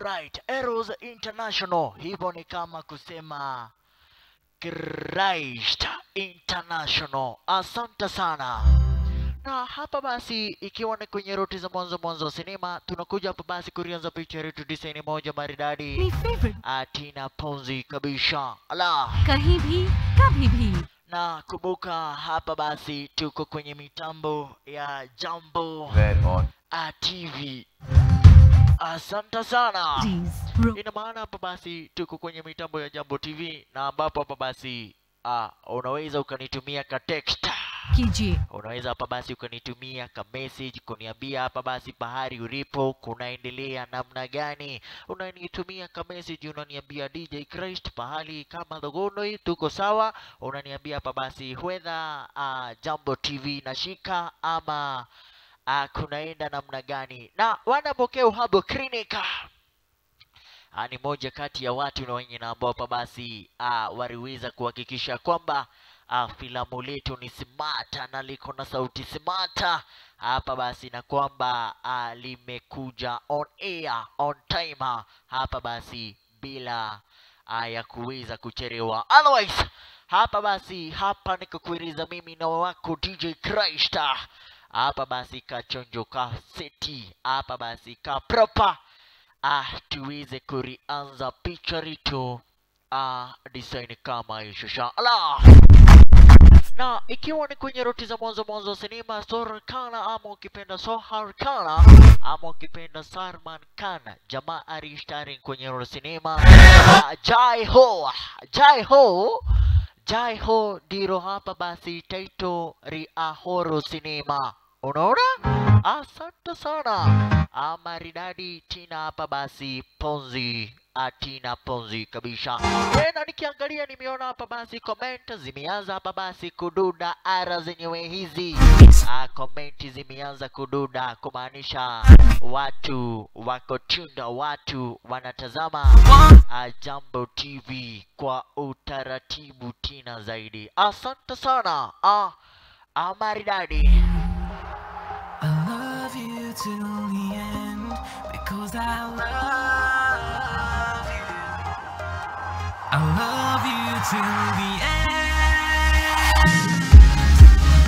Alright, Eros International, hivyo ni kama kusema Christ International. Asante sana. Na hapa basi, ikiwa ni kwenye roti za mwanzo mwanzo wa sinema, tunakuja hapa basi kurianza picha yetu disaini moja maridadi. मेरी favourite Atina Ponzi kabisa. Ala. कहीं भी कभी भी Na kumbuka hapa basi tuko kwenye mitambo ya Jambo Red on. a TV. Asante sana. Please रो Ina maana hapa basi tuko kwenye mitambo ya Jambo TV na ambapo hapa basi ah, unaweza ukanitumia ka text, कीजिए unaweza hapa basi ukanitumia ka message kuniambia hapa basi pahari ulipo kunaendelea namna gani. Unanitumia ka message unaniambia DJ Christ pahali kama Thogonoi tuko sawa, unaniambia hapa basi whether ah, Jambo TV nashika ama ah, kunaenda namna gani, na wanapokea uhabo klinika Ah, ni moja kati ya watu na wenye na ambao hapa basi ah, waliweza kuhakikisha kwamba ah, filamu letu ni smata na liko na sauti smata hapa basi, na kwamba ah, limekuja on air on timer hapa basi bila ah, ya kuweza kuchelewa. Otherwise hapa basi, hapa nikakueleza mimi na wako DJ Christ hapa basi, kachonjo ka seti hapa basi ka proper ah, tuweze kurianza picha letu ah, design kama ishusha ala na ikiwa ni kwenye roti za mwanzo mwanzo wa sinema Sorkana ama ukipenda Sohar Kana ama ukipenda Sarman Kana, jamaa arishtari kwenye roti sinema ah, Jai Ho Jai Ho Jai Ho ndilo hapa basi taito riahoro sinema unaona asante sana Ah, maridadi tina hapa basi ponzi atina ponzi kabisa tena nikiangalia nimeona hapa basi comment zimeanza hapa basi kududa ara zenyewe hizi ah, komenti zimeanza kududa kumaanisha watu wako tunda watu wanatazama ah, jambo tv kwa utaratibu tina zaidi asante sana ah, ah, maridadi I love you till the end because I love you. I love you till the end.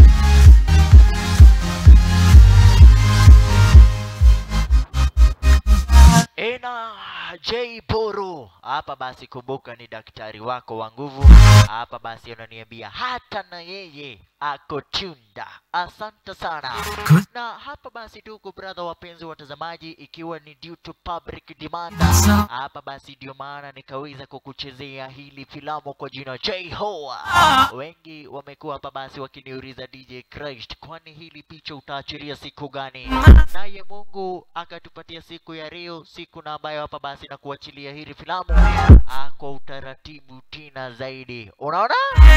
ena J Boro hapa basi, kumbuka ni daktari wako wa nguvu hapa basi, unaniambia hata na yeye ako tunda. Asante sana. Na hapa basi, ndugu brother, wapenzi watazamaji, ikiwa ni due to public demand, hapa basi ndio maana nikaweza kukuchezea hili filamu kwa jina J Ho. Wengi wamekuwa hapa basi wakiniuliza DJ Christ, kwani hili picha utaachilia siku gani? Naye Mungu akatupatia siku ya leo, siku na ambayo hapa basi na kuachilia hili filamu ah, kwa utaratibu tina zaidi. Unaona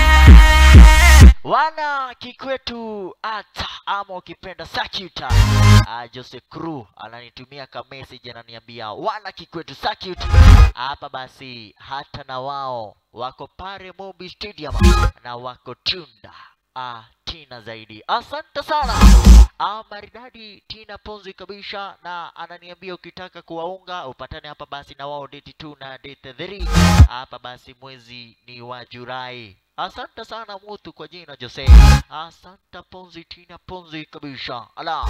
wana kikwetu ata ama ukipenda sakuta uh, Jose Crew ananitumia ka message ananiambia wana kikwetu sakut hapa basi hata na wao wako pale Mobi Stadium na wako tunda ah, tina zaidi. Asante sana ah, maridadi tina ponzi kabisa, na ananiambia ukitaka kuwaunga upatane hapa basi na wao date 2 na date 3 hapa basi mwezi ni wa Julai. Asante sana mutu kwa jina Jose. Asante ponzi tina ponzi kabisa. Ala.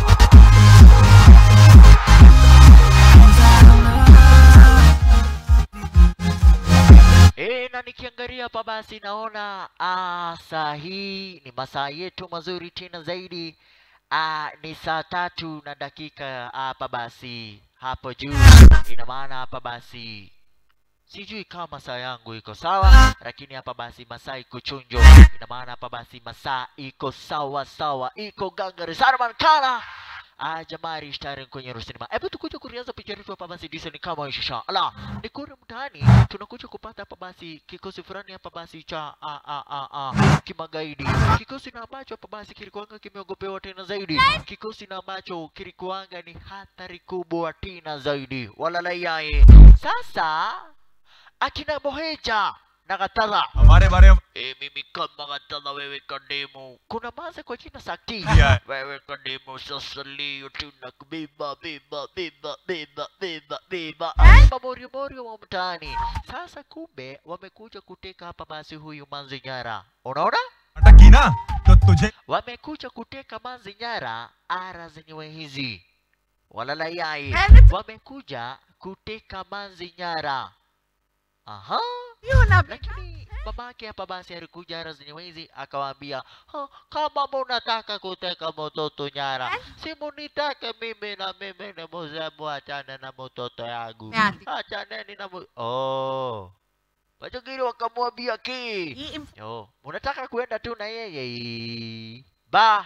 E, na nikiangalia hapa basi naona ah, saa hii ni masaa yetu mazuri tena zaidi. Ah, ni saa tatu na dakika hapa basi hapo juu, ina maana hapa basi sijui kama masaa yangu iko sawa, lakini hapa basi masaa iko chunjo, ina maana hapa basi masaa iko sawa sawa, iko gangari Sarman Kala Ah, jamaa rishtari kwenye rusinima. Hebu tukuja kurianza picha yetu hapa basi disa ni kama ishusha. Ala, ni kule mtaani tunakuja kupata hapa basi kikosi fulani hapa basi cha a a a a kimagaidi. Kikosi na ambacho hapa basi kilikuanga kimeogopewa tena zaidi. Kikosi na ambacho kilikuanga ni hatari kubwa tena zaidi. Walalaiaye. Sasa akina Boheja na Gatadha. हमारे बारे में E, mimi kama Gatadha, wewe Kademu. Kuna maze kwa jina Sakti. Yeah. Wewe Kademu, sasa leo tunakubeba beba beba beba beba beba. Mamorio morio wa mtaani. Sasa kumbe wamekuja kuteka hapa basi huyu manzi nyara. Unaona? अटक की ना तो तुझे Wamekuja kuteka manzi nyara ara zenyewe hizi. Walala yai. Wamekuja kuteka manzi nyara. Aha. lakini babake hapa basi alikuja ara zenyewe hizi akawaambia "Ha, kama munataka kuteka mtoto nyara si munitake mimi na mimi ni mzee muachane na mtoto yangu Ati. achaneni na mu... oh. wajogiri wakamwambia ki oh. munataka kuenda tu na yeye ba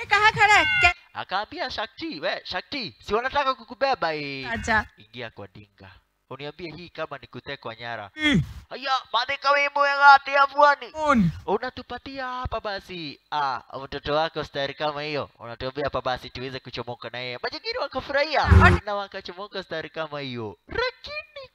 akaambia shakti we shakti si wanataka kukubeba hii ingia kwa dinga uniambie hii kama ni kutekwa nyara haya madhika we mwega atia pwani कौन unatupatia hapa basi ah, mtoto wako stari kama hiyo unatuambia hapa basi tuweze kuchomoka na yeye majingine wakafurahia na wakachomoka stari kama hiyo lakini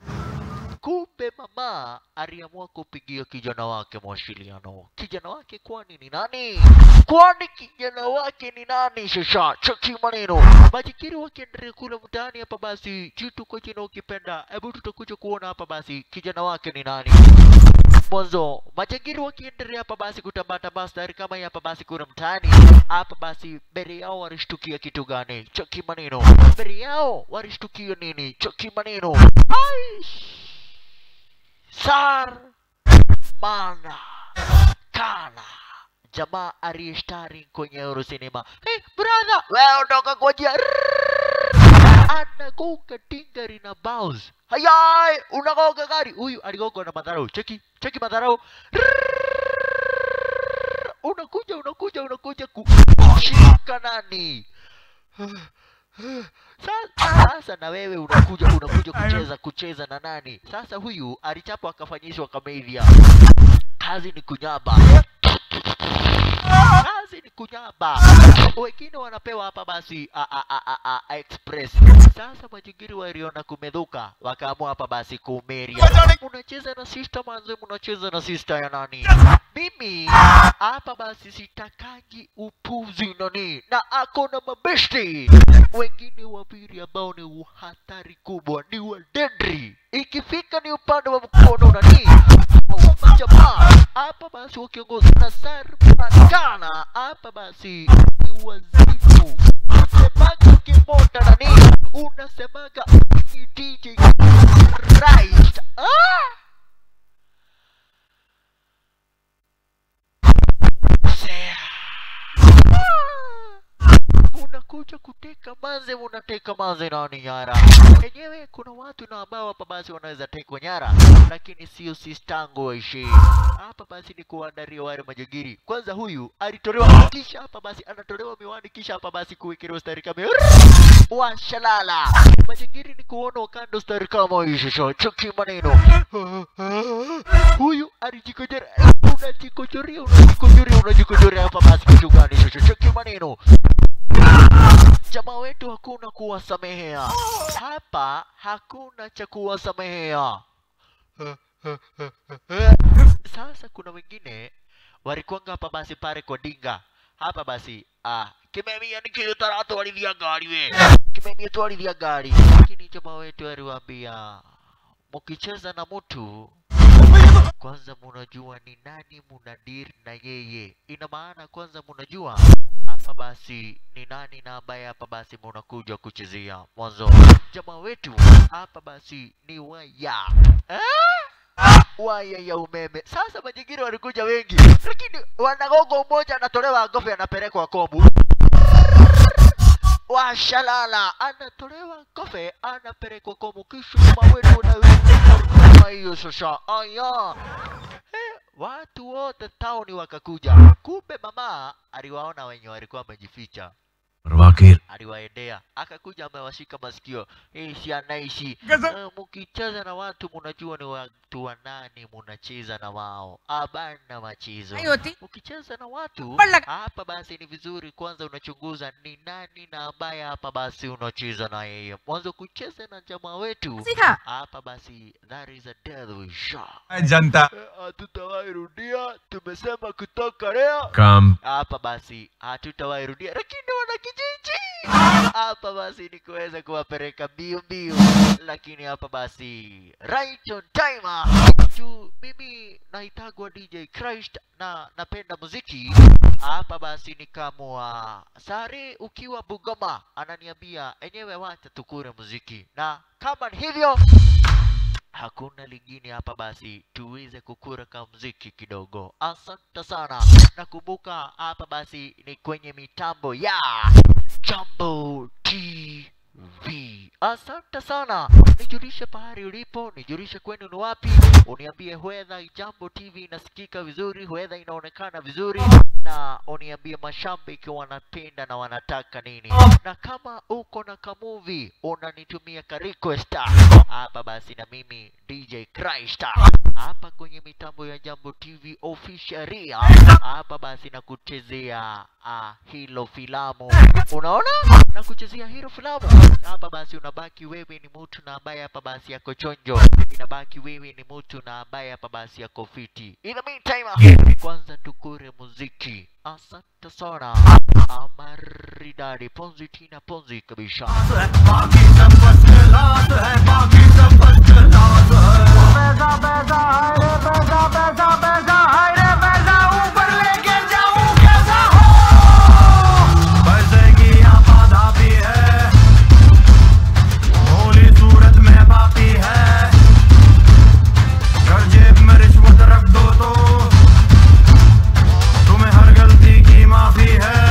kumbe mama aliamua kupigia kijana wake mawasiliano kijana wake kwani ni nani kwani kijana wake ni nani shasha chaki maneno majikiri wakiendelea kule mtaani hapa basi jitu kwa jina ukipenda hebu tutakuja kuona hapa basi kijana wake ni nani mwanzo majangiri wakiendelea hapa basi kutambatamba stari kama hii hapa basi kuna mtaani hapa basi mbele yao walishtukia kitu gani chaki maneno mbele yao walishtukia nini chaki maneno Aish! sar mana kana jamaa aliyeshtari kwenye Euro Cinema. Hey, brother, wewe ondoka kwa njia. Anagonga tingari na bounce. Hayai, unagonga gari. Huyu aligonga na madharau. Cheki, cheki madharau. Unakuja, unakuja, unakuja kushika nani? Sasa, sasa na wewe unakuja unakuja kucheza kucheza na nani? Sasa huyu alichapwa akafanyishwa kamedia. Kazi ni kunyaba. Kazi ni kunyaba. Wengine wanapewa hapa basi a, a, a, a, a, express. Sasa majingiri waliona kumedhuka, wakaamua hapa basi kumeria. Unacheza na sister manze, mnacheza na sister ya nani? Mimi hapa basi sitakangi upuzi nani, na ako na mabeshti wengine wawili ambao ni uhatari kubwa, ni wadedri. Ikifika ni upande wa mkono nani wa majamaa hapa basi wakiongozwa na Sarpakana hapa basi ni wazifu. Unasemaga kimota nani, unasemaga ni DJ Christ. Ah! Sea. unakuja kuteka manze, unateka manze nani nyara. Enyewe kuna watu na ambao hapa basi wanaweza tekwa nyara, lakini sio sistangu waishi hapa. Basi ni kuandaria wale majagiri. Kwanza huyu alitolewa, kisha hapa basi anatolewa miwani, kisha hapa basi kuwekelewa stari kama washalala. Majagiri ni kuona kando stari kama hii shosho, chuki maneno huyu alijikojera, unajikojoria, unajikojoria, unajikojoria hapa basi kitu gani shosho, chuki maneno jamaa wetu hakuna kuwasamehea hapa, hakuna cha kuwasamehea. Sasa kuna wengine walikuanga hapa basi pale kwa dinga hapa basi ah, kimemia nikiutaratu walithia gari we kimemia twalithia gari, lakini jamaa wetu aliwaambia mkicheza na mtu kwanza munajua ni nani munadiri na yeye. Ina maana kwanza munajua hapa basi ni nani na ambaye hapa basi munakuja kuchezea mwanzo. Jamaa wetu hapa basi ni waya eh? waya ya umeme. Sasa majingine walikuja wengi, lakini wanagogo mmoja anatolewa ngofe anapelekwa kobu washalala anatolewa kofe anapelekwa komu kisha mawetu na hiyo sasa aya Eh, watu wote tauni wakakuja kumbe mama aliwaona wenye walikuwa wamejificha परवाह aliwaendea akakuja amewashika masikio hii si anaishi Gaza- Eh, mkicheza na watu munajua ni watu wa nani munacheza na wao abana machizo नहीं होती ukicheza na watu Wala- hapa basi ni vizuri kwanza unachunguza ni nani na ambaye hapa basi unacheza na yeye mwanzo kucheza na jamaa wetu सीखा hapa basi that is a devil shot जनता Eh, hatutawahi rudia tumesema kutoka leo काम hapa basi hatutawahi rudia lakini wana kijiji hapa basi ni kuweza kuwapeleka mbio mbio lakini hapa basi right on time tu mimi naitagwa dj christ na napenda muziki hapa basi nikamua sare ukiwa bugoma ananiambia enyewe wacha tukure muziki na kama ni hivyo hakuna lingine hapa basi tuweze kukura ka mziki kidogo asante sana nakumbuka hapa basi ni kwenye mitambo ya jambo tv asante sana nijulishe pahali ulipo nijulishe kwenu ni wapi uniambie huedha jambo tv inasikika vizuri huedha inaonekana vizuri na uniambie mashabiki wanapenda na wanataka nini na kama uko na kamuvi unanitumia ka request hapa basi na mimi dj Christ hapa kwenye mitambo ya jambo tv officialia hapa basi na kuchezea uh, hilo filamu unaona na kuchezea hilo filamu hapa basi unabaki wewe ni mtu na ambaye hapa basi yako chonjo inabaki wewe ni mtu na ambaye hapa basi yako fiti in the meantime kwanza tukure muziki asante sana amaridadi ponzi tina ponzi kabisa पैसे की आपाधापी है भोली सूरत में पापी है कर जेब में रिश्वत रख दो तो तुम्हें हर गलती की माफी है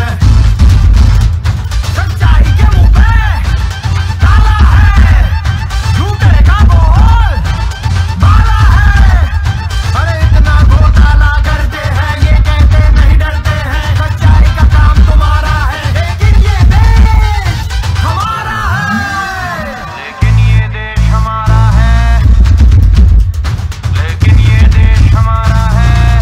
सच्चाई के मुंह पे ताला है झूठे का बोल बाला है अरे इतना घोटाला करते हैं ये कहते नहीं डरते हैं सच्चाई का काम तुम्हारा है लेकिन ये देश हमारा है लेकिन ये देश हमारा है लेकिन ये देश हमारा है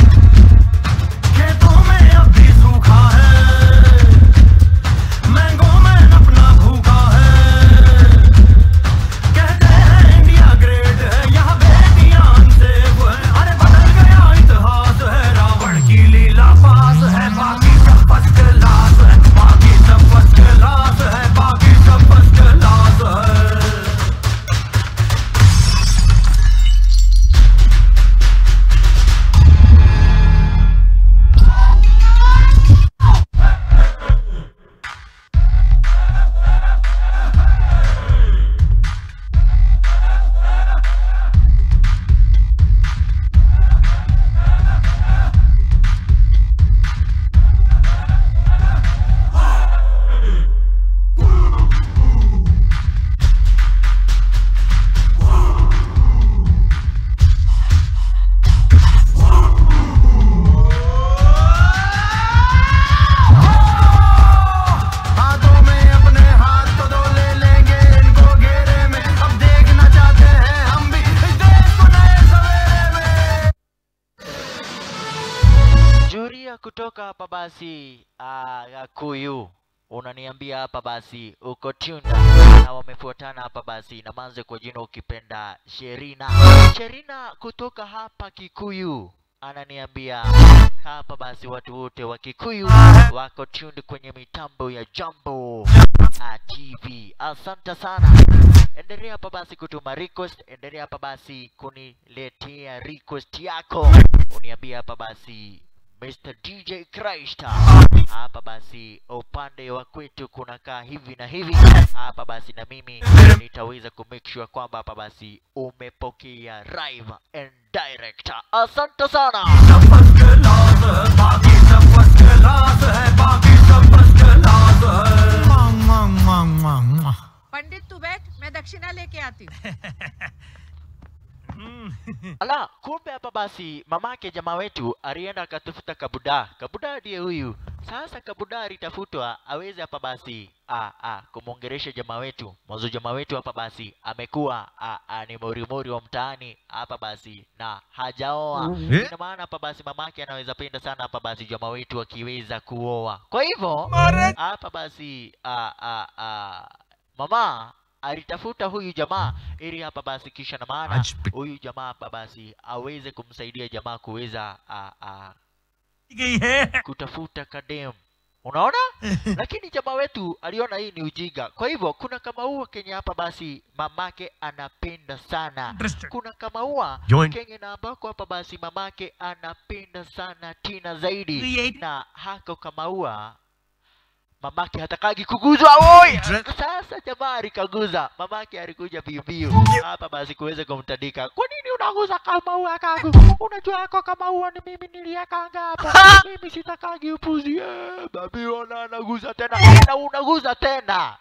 खेतों में अब भी सूखा है मैंगो में अपना भूखा है कहते हैं इंडिया ग्रेट है यहाँ बेटियां अनसेफ है अरे बदल गया इतिहास है रावण की लीला पास है बाकी सब फर्स्ट क्लास है बाकी सब फर्स्ट क्लास है बाकी सब फर्स्ट क्लास है हाथों में अपने हाथ तो दो ले लेंगे इनको घेरे में अब देखना चाहते हैं हम भी इस देश को नए सवेरे में Juria kutoka hapa basi uh, Gakuyu unaniambia hapa basi uko tunda na wamefuatana hapa basi na manze kwa jina ukipenda Sherina. Sherina kutoka hapa Kikuyu ananiambia hapa basi watu wote wa Kikuyu wako tuned kwenye mitambo ya Jambo uh, TV. Asante sana. Endelea hapa basi kutuma request, endelea hapa basi kuniletea request yako, uniambia hapa basi Mr. DJ Christ hapa basi upande wa kwetu kunakaa hivi na hivi hapa basi na mimi nitaweza ku make sure kwamba hapa basi umepokea live and direct asante sana सब first class है बाकी सब first class है बाकी सब first class है पंडित तू बैठ मैं दक्षिणा लेके आती हूँ ala kumbe hapa basi mamake jamaa wetu alienda akatafuta kabuda kabuda ndiye huyu Sasa Kabuda alitafutwa aweze hapa basi a, a, kumwongeresha jamaa wetu mwanzo. Jamaa wetu hapa basi amekuwa a, a, ni morimori wa mtaani hapa basi na hajaoa. Eh? Ina maana hapa basi mamake anaweza penda sana hapa basi jamaa wetu akiweza kuoa. Kwa hivyo hapa basi a, a, a, mama alitafuta huyu jamaa ili hapa basi kisha na maana Ajbi- huyu jamaa hapa basi aweze kumsaidia jamaa kuweza a, a, गई है kutafuta kadem unaona lakini jamaa wetu aliona hii ni ujinga kwa hivyo kuna kamaua kenye hapa basi mamake anapenda sana Interested. kuna kamaua Join. kenye na ambako hapa basi mamake anapenda sana tina zaidi Create. na hako kamaua mamake hatakagi kuguzwa woi Dre- sasa jamaa alikaguza mamake alikuja biubiu hapa basi kuweza kumtandika kwa nini unaguza kamaua kangu unajua yako kamaua ni mimi niliyakanga hapa mimi sitakagi upuzi eh, babi ona anaguza tena na unaguza tena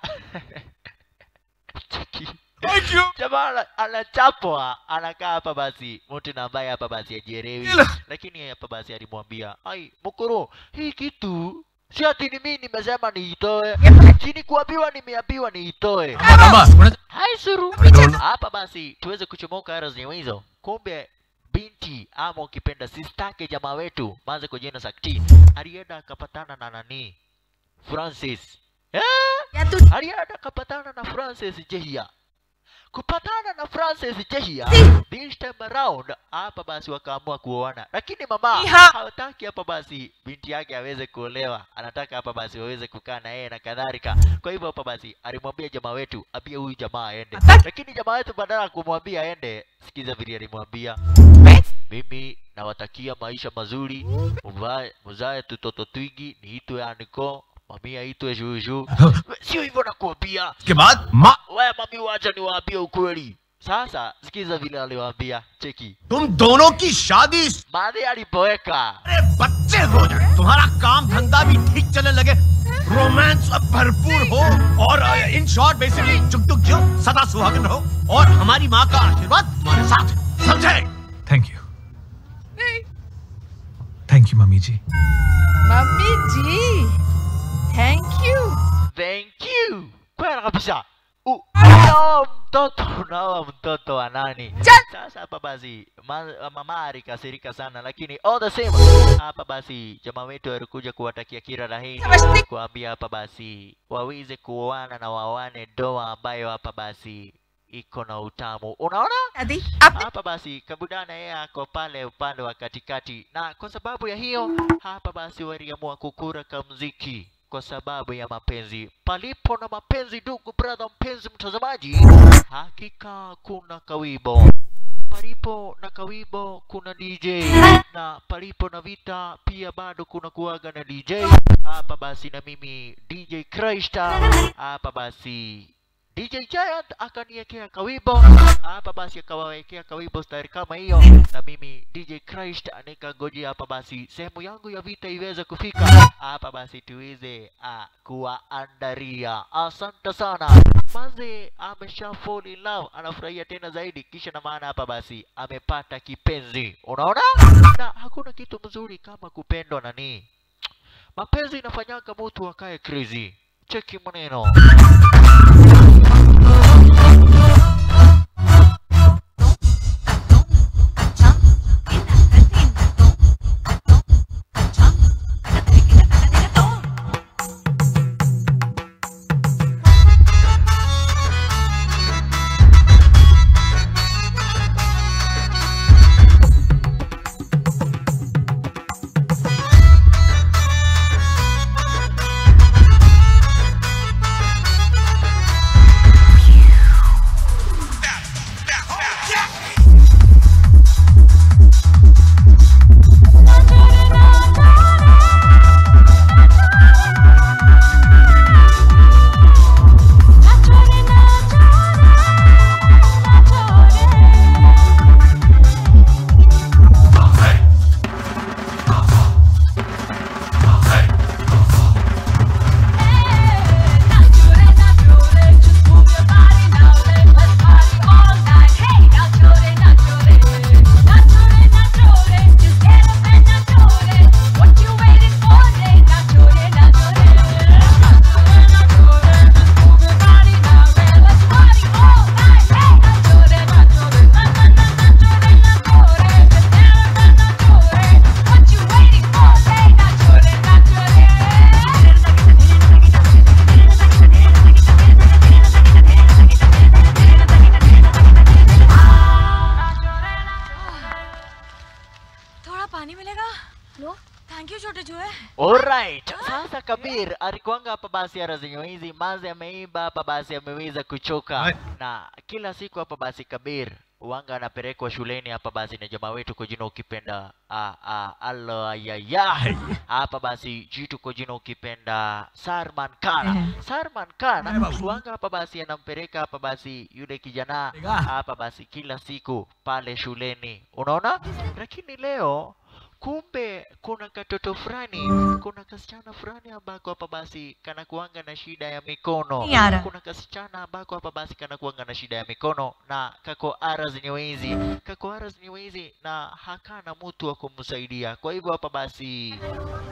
Cheki. Thank you. jamaa ana- anachapwa anakaa hapa basi mtu na ambaye hapa basi ajielewi Ila. lakini yeye hapa basi alimwambia ai mkuru hii kitu si ati ni mimi nimesema niitoe chini kuambiwa nimeambiwa niitoe Mama, hai suru Don't- hapa basi tuweze kuchomoka ara zenye hizo kumbe binti ama ukipenda sistake jamaa wetu maze kwa jina sakti alienda akapatana na nani francis eh? या तू alienda akapatana na francis jehia kupatana na francis jehia this time around hapa basi wakaamua kuoana lakini mama Iha. hawataki hapa basi binti yake aweze kuolewa anataka hapa basi waweze kukaa na yeye na kadhalika kwa hivyo hapa basi alimwambia jamaa wetu ambie huyu jamaa aende lakini jamaa wetu badala ya kumwambia aende sikiza vile alimwambia mimi nawatakia maisha mazuri muvae muzae tutoto twingi niitwe aniko mami aitwe shushu sio hivyo nakuambia के बाद माँ we mami wacha niwaambie ukweli sasa sikiza vile aliwaambia cheki तुम दोनों की शादी madhi alipoweka अरे बच्चे हो जाए तुम्हारा काम धंधा भी ठीक चलने लगे रोमांस अब भरपूर हो और इन शॉर्ट बेसिकली जुग जुग जियो सदा सुहागन रहो और हमारी माँ का आशीर्वाद तुम्हारे साथ है। समझे थैंक यू नहीं thank you mummy ji mummy ji thank you thank you kwela kabisa U- unaoa mtoto unaoa mtoto wa nani sasa hapa basi ma, mama alikasirika sana lakini all the same hapa basi jamaa wetu alikuja kuwatakia kila laheri समझती kuambia hapa basi waweze kuoana na wawane ndoa ambayo hapa basi iko na utamu unaona दादी आपने hapa basi kabudana yeye ako pale upande wa katikati na kwa sababu ya hiyo hapa basi waliamua kukura kamziki kwa sababu ya mapenzi palipo na mapenzi ndugu brother mpenzi mtazamaji hakika kuna kawibo palipo na kawibo kuna dj na palipo na vita pia bado kuna kuaga na dj hapa basi na mimi dj Krista hapa basi DJ Giant akaniwekea kawibo hapa basi akawawekea kawibo stari kama hiyo na mimi DJ Christ nikangojea hapa basi sehemu yangu ya vita iweze kufika hapa basi tuweze uh, kuwaandaria asante sana maze amesha fall in love anafurahia tena zaidi kisha na maana hapa basi amepata kipenzi unaona na hakuna kitu mzuri kama kupendwa nani mapenzi inafanyaga mtu akae crazy cheki maneno Alright. Sasa Kabir alikuanga hapa basi ara zenye hizi mazi ameiba hapa basi ameweza kuchoka Right. na kila siku hapa basi Kabir wanga anapelekwa shuleni hapa basi na jamaa wetu kwa jina ukipenda ah, ah, alo ayaya hapa basi jitu kwa jina ukipenda Sarman Khan Ehe. Sarman Khan wanga hapa basi anampeleka hapa basi yule kijana hapa basi kila siku pale shuleni unaona lakini leo kumbe kuna katoto fulani kuna kasichana fulani ambako hapa basi kana kuanga na shida ya mikono Yara. kuna kasichana ambako hapa basi kana kuanga na shida ya mikono na kako ara zenye hizi kako ara zenye hizi na hakana mtu wa kumsaidia kwa hivyo hapa basi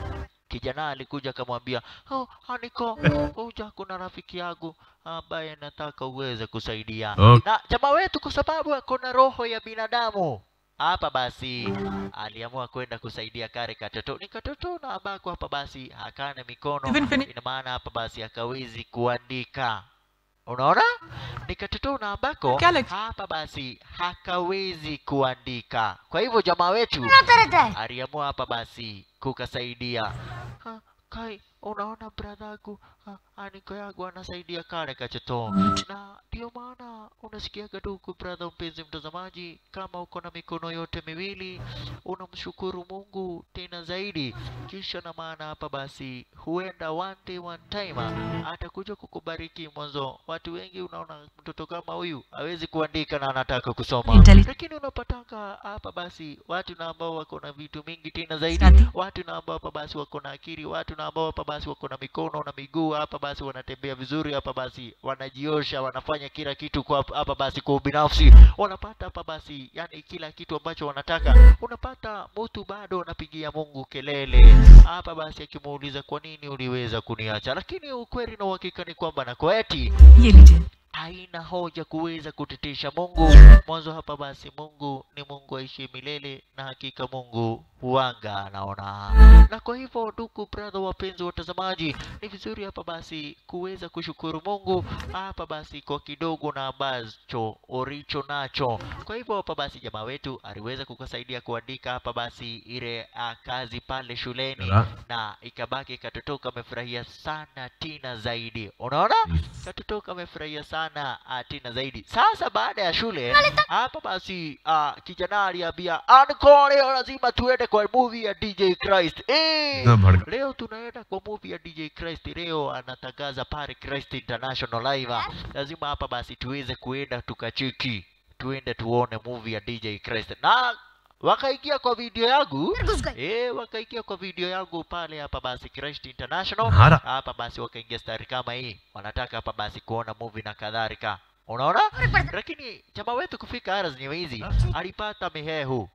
kijana alikuja akamwambia oh, Aniko, kuja kuna rafiki yangu ambaye nataka uweze kusaidia Okay. na jamaa wetu kwa sababu ako na roho ya binadamu hapa basi aliamua kwenda kusaidia kare katoto ni katoto na ambako hapa basi hakana mikono Even fini- ina maana hapa basi akawezi kuandika unaona ni katoto na ambako Galaxy. hapa basi hakawezi kuandika kwa hivyo jamaa wetu aliamua hapa basi kukasaidia Ha, kai unaona bradhagu aniko yangu anasaidia kale kachoto na ndio maana unasikiaga tu huku bradha mpenzi mtazamaji kama uko na mikono yote miwili unamshukuru mungu tena zaidi kisha na maana hapa basi huenda one day one time atakuja kukubariki mwanzo watu wengi unaona mtoto kama huyu hawezi kuandika na anataka kusoma Intelli- lakini unapatanga hapa basi watu na ambao wako na vitu mingi tena zaidi Stati. watu na ambao hapa basi wako na akili watu na ambao hapa basi wako na mikono na miguu hapa basi wanatembea vizuri hapa basi wanajiosha wanafanya kila kitu kwa hapa basi kwa ubinafsi wanapata hapa basi yani kila kitu ambacho wanataka unapata mtu bado anapigia mungu kelele hapa basi akimuuliza kwa nini uliweza kuniacha lakini ukweli na uhakika ni kwamba na eti ये लीजिए haina hoja kuweza kutetesha Mungu. Mwanzo hapa basi, Mungu ni Mungu aishiye milele, na hakika Mungu huanga anaona. Na kwa hivyo, ndugu brother, wapenzi watazamaji, ni vizuri hapa basi kuweza kushukuru Mungu hapa basi kwa kidogo na ambacho ulicho nacho. Kwa hivyo hapa basi, jamaa wetu aliweza kukusaidia kuandika hapa basi ile ah, kazi pale shuleni Yala. na ikabaki katoto kamefurahia sana Tina zaidi. Unaona? Katoto kamefurahia sana uh, Tina zaidi. Sasa baada ya shule hapa basi uh, kijana aliambia Anko, leo lazima tuende kwa movie ya DJ Christ. Eh, Na bhadka- leo tunaenda kwa movie ya DJ Christ. Leo anatangaza pale Christ International Live. Lazima hapa basi tuweze kuenda tukacheki, tuende tuone movie ya DJ Christ na wakaingia kwa video yangu eh, wakaingia kwa video yangu pale hapa basi Christ International Hara. hapa basi wakaingia stari kama hii, wanataka hapa basi kuona movie na kadhalika, unaona. Lakini chama wetu kufika ara zenyewe hizi alipata mihehu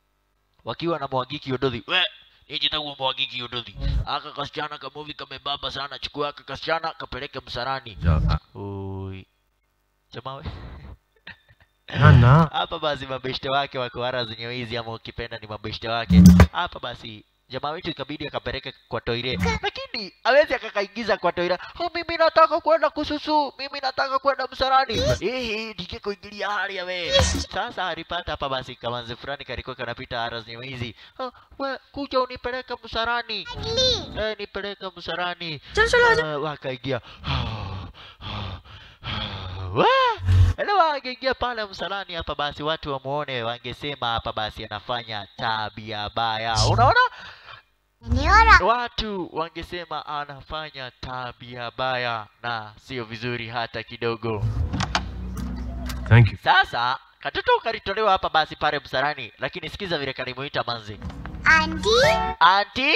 wakiwa na mwagiki Odothi we nijitagua mwagiki Odothi aka kasichana ka movie kamebaba sana, chukua aka kasichana kapeleke msarani. Ja- Ui chama we Na na. hapa basi mabeshte wake wako ara zenyewe hizi, ama ukipenda ni mabeshte wake hapa basi jamaa wetu ikabidi akapeleka kwa toire, lakini awezi akakaingiza kwa toire. Oh, mimi nataka kwenda kususu, mimi nataka kwenda msarani. Ehe, ndike kuingilia hali ya we. Sasa alipata hapa basi kamanzi fulani kalikuwa kanapita ara zenyewe hizi. Oh, we kuja unipeleka msarani. Eh, nipeleka msarani. चलो चलो Ah, wakaingia Wah! Yaani wangeingia pale msalani hapa basi watu wamuone wangesema hapa basi anafanya tabia baya unaona watu wangesema anafanya tabia baya na sio vizuri hata kidogo Thank you. sasa katoto kalitolewa hapa basi pale msalani lakini sikiza vile kalimuita manzi Auntie, anti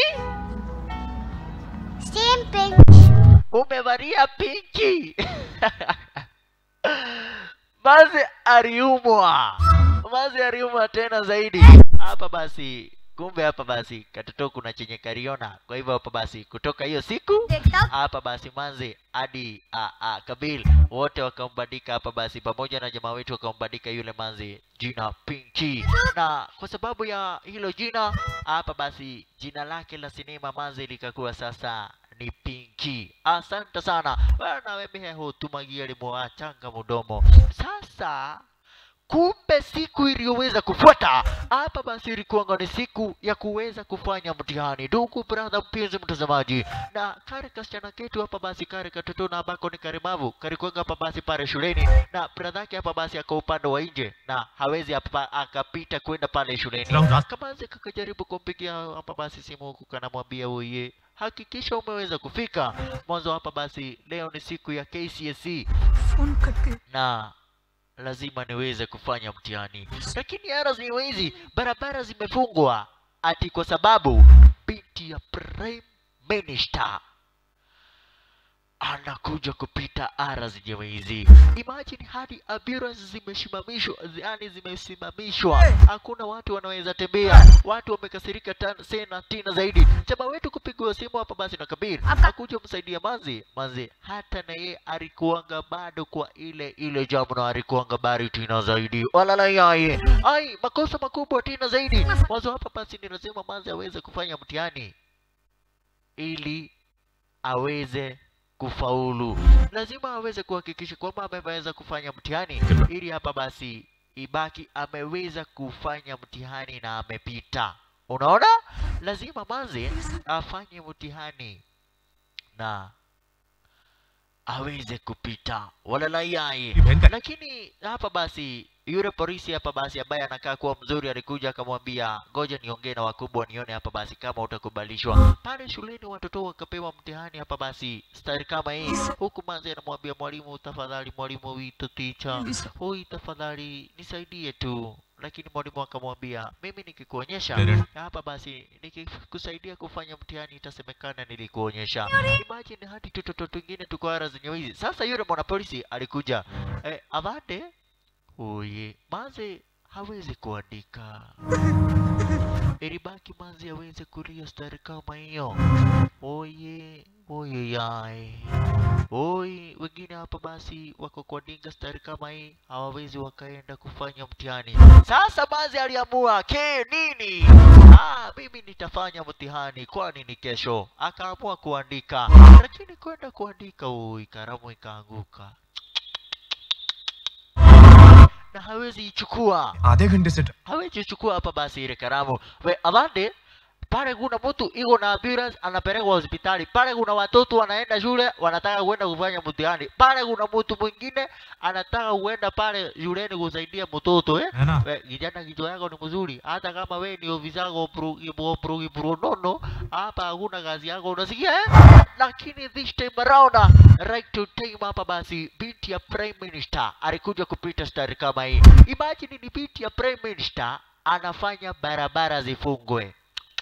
same pink. umevalia pinki Mazi aliumwa, Mazi aliumwa tena zaidi hapa basi. Kumbe hapa basi katoto kuna chenye kariona. Kwa hivyo hapa basi kutoka hiyo siku hapa basi Manzi hadi a, a, Kabil wote wakambandika hapa basi, pamoja na jamaa wetu wakambandika yule Manzi jina Pinky, na kwa sababu ya hilo jina hapa basi jina lake la sinema Manzi likakuwa sasa ni Pinky. Asante sana bana, wewe hutumagia limuachanga mudomo. Sasa kumbe siku iliyoweza kufuata hapa basi ilikuwanga ni siku ya kuweza kufanya mtihani ndugu brother mpenzi mtazamaji na kare kasichana ketu hapa basi kare katoto na ambako ni karemavu kalikuwanga hapa basi pale shuleni na brother yake hapa basi ako upande wa nje na hawezi hapa akapita kwenda pale shuleni Salamu. kamazi kakajaribu kumpigia hapa basi simu huku kanamwambia uye hakikisha umeweza kufika mwanzo hapa basi leo ni siku ya KCSE phone करके na lazima niweze kufanya mtihani lakini ara hizi barabara zimefungwa ati kwa sababu binti ya prime minister anakuja kupita ara zenyewe hizi imagine hadi ambulance zimesimamishwa yani zimesimamishwa hakuna watu wanaweza tembea watu wamekasirika tan- tena tena zaidi chama wetu kupigwa simu hapa basi na kabir akuja msaidia manzi manzi hata na ye alikuanga bado kwa ile ile jamu na alikuanga bari tena zaidi walala yaye ai makosa makubwa tena zaidi mwanzo hapa basi ni lazima manzi aweze kufanya mtihani ili aweze kufaulu lazima aweze kuhakikisha kwamba ameweza kufanya mtihani ili hapa basi ibaki ameweza kufanya mtihani na amepita unaona lazima manzi afanye mtihani na aweze kupita walalaiaye Imeenda. lakini hapa basi yule polisi hapa basi ambaye anakaa kuwa mzuri alikuja akamwambia ngoja niongee na wakubwa nione hapa basi kama utakubalishwa pale shuleni watoto wakapewa mtihani hapa basi stari kama hii huku manzi anamwambia mwalimu tafadhali mwalimu wito ticha hoi tafadhali nisaidie tu lakini mwalimu akamwambia mimi nikikuonyesha Dada. hapa basi nikikusaidia kufanya mtihani itasemekana nilikuonyesha imagine hadi tutoto twingine tuko ara zenye hizi sasa yule mwanapolisi alikuja eh, avande oye maze hawezi kuandika ilibaki mazi aweze kulia stari kama hiyo oye oye yae oi wengine hapa basi wako kwa dinga stari kama hii hawawezi wakaenda kufanya mtihani sasa mazi aliamua ke nini ah, mimi nitafanya mtihani kwani ni kesho akaamua kuandika lakini kwenda kuandika oi karamu ikaanguka na hawezi ichukua आधे घंटे से hawezi chukua hapa basi ile karamu we avande pale kuna mtu iko na ambulance anapelekwa hospitali pale kuna watoto wanaenda shule wanataka kwenda kufanya mtihani pale kuna mtu mwingine anataka kuenda pale shuleni kusaidia mtoto eh है ना we kijana kichwa yako ni mzuri hata kama we ni ofisa pronono hapa hakuna kazi yako unasikia eh? lakini this time around right to time hapa basi binti ya prime minister alikuja kupita stari kama hii imagine ni binti ya prime minister anafanya barabara zifungwe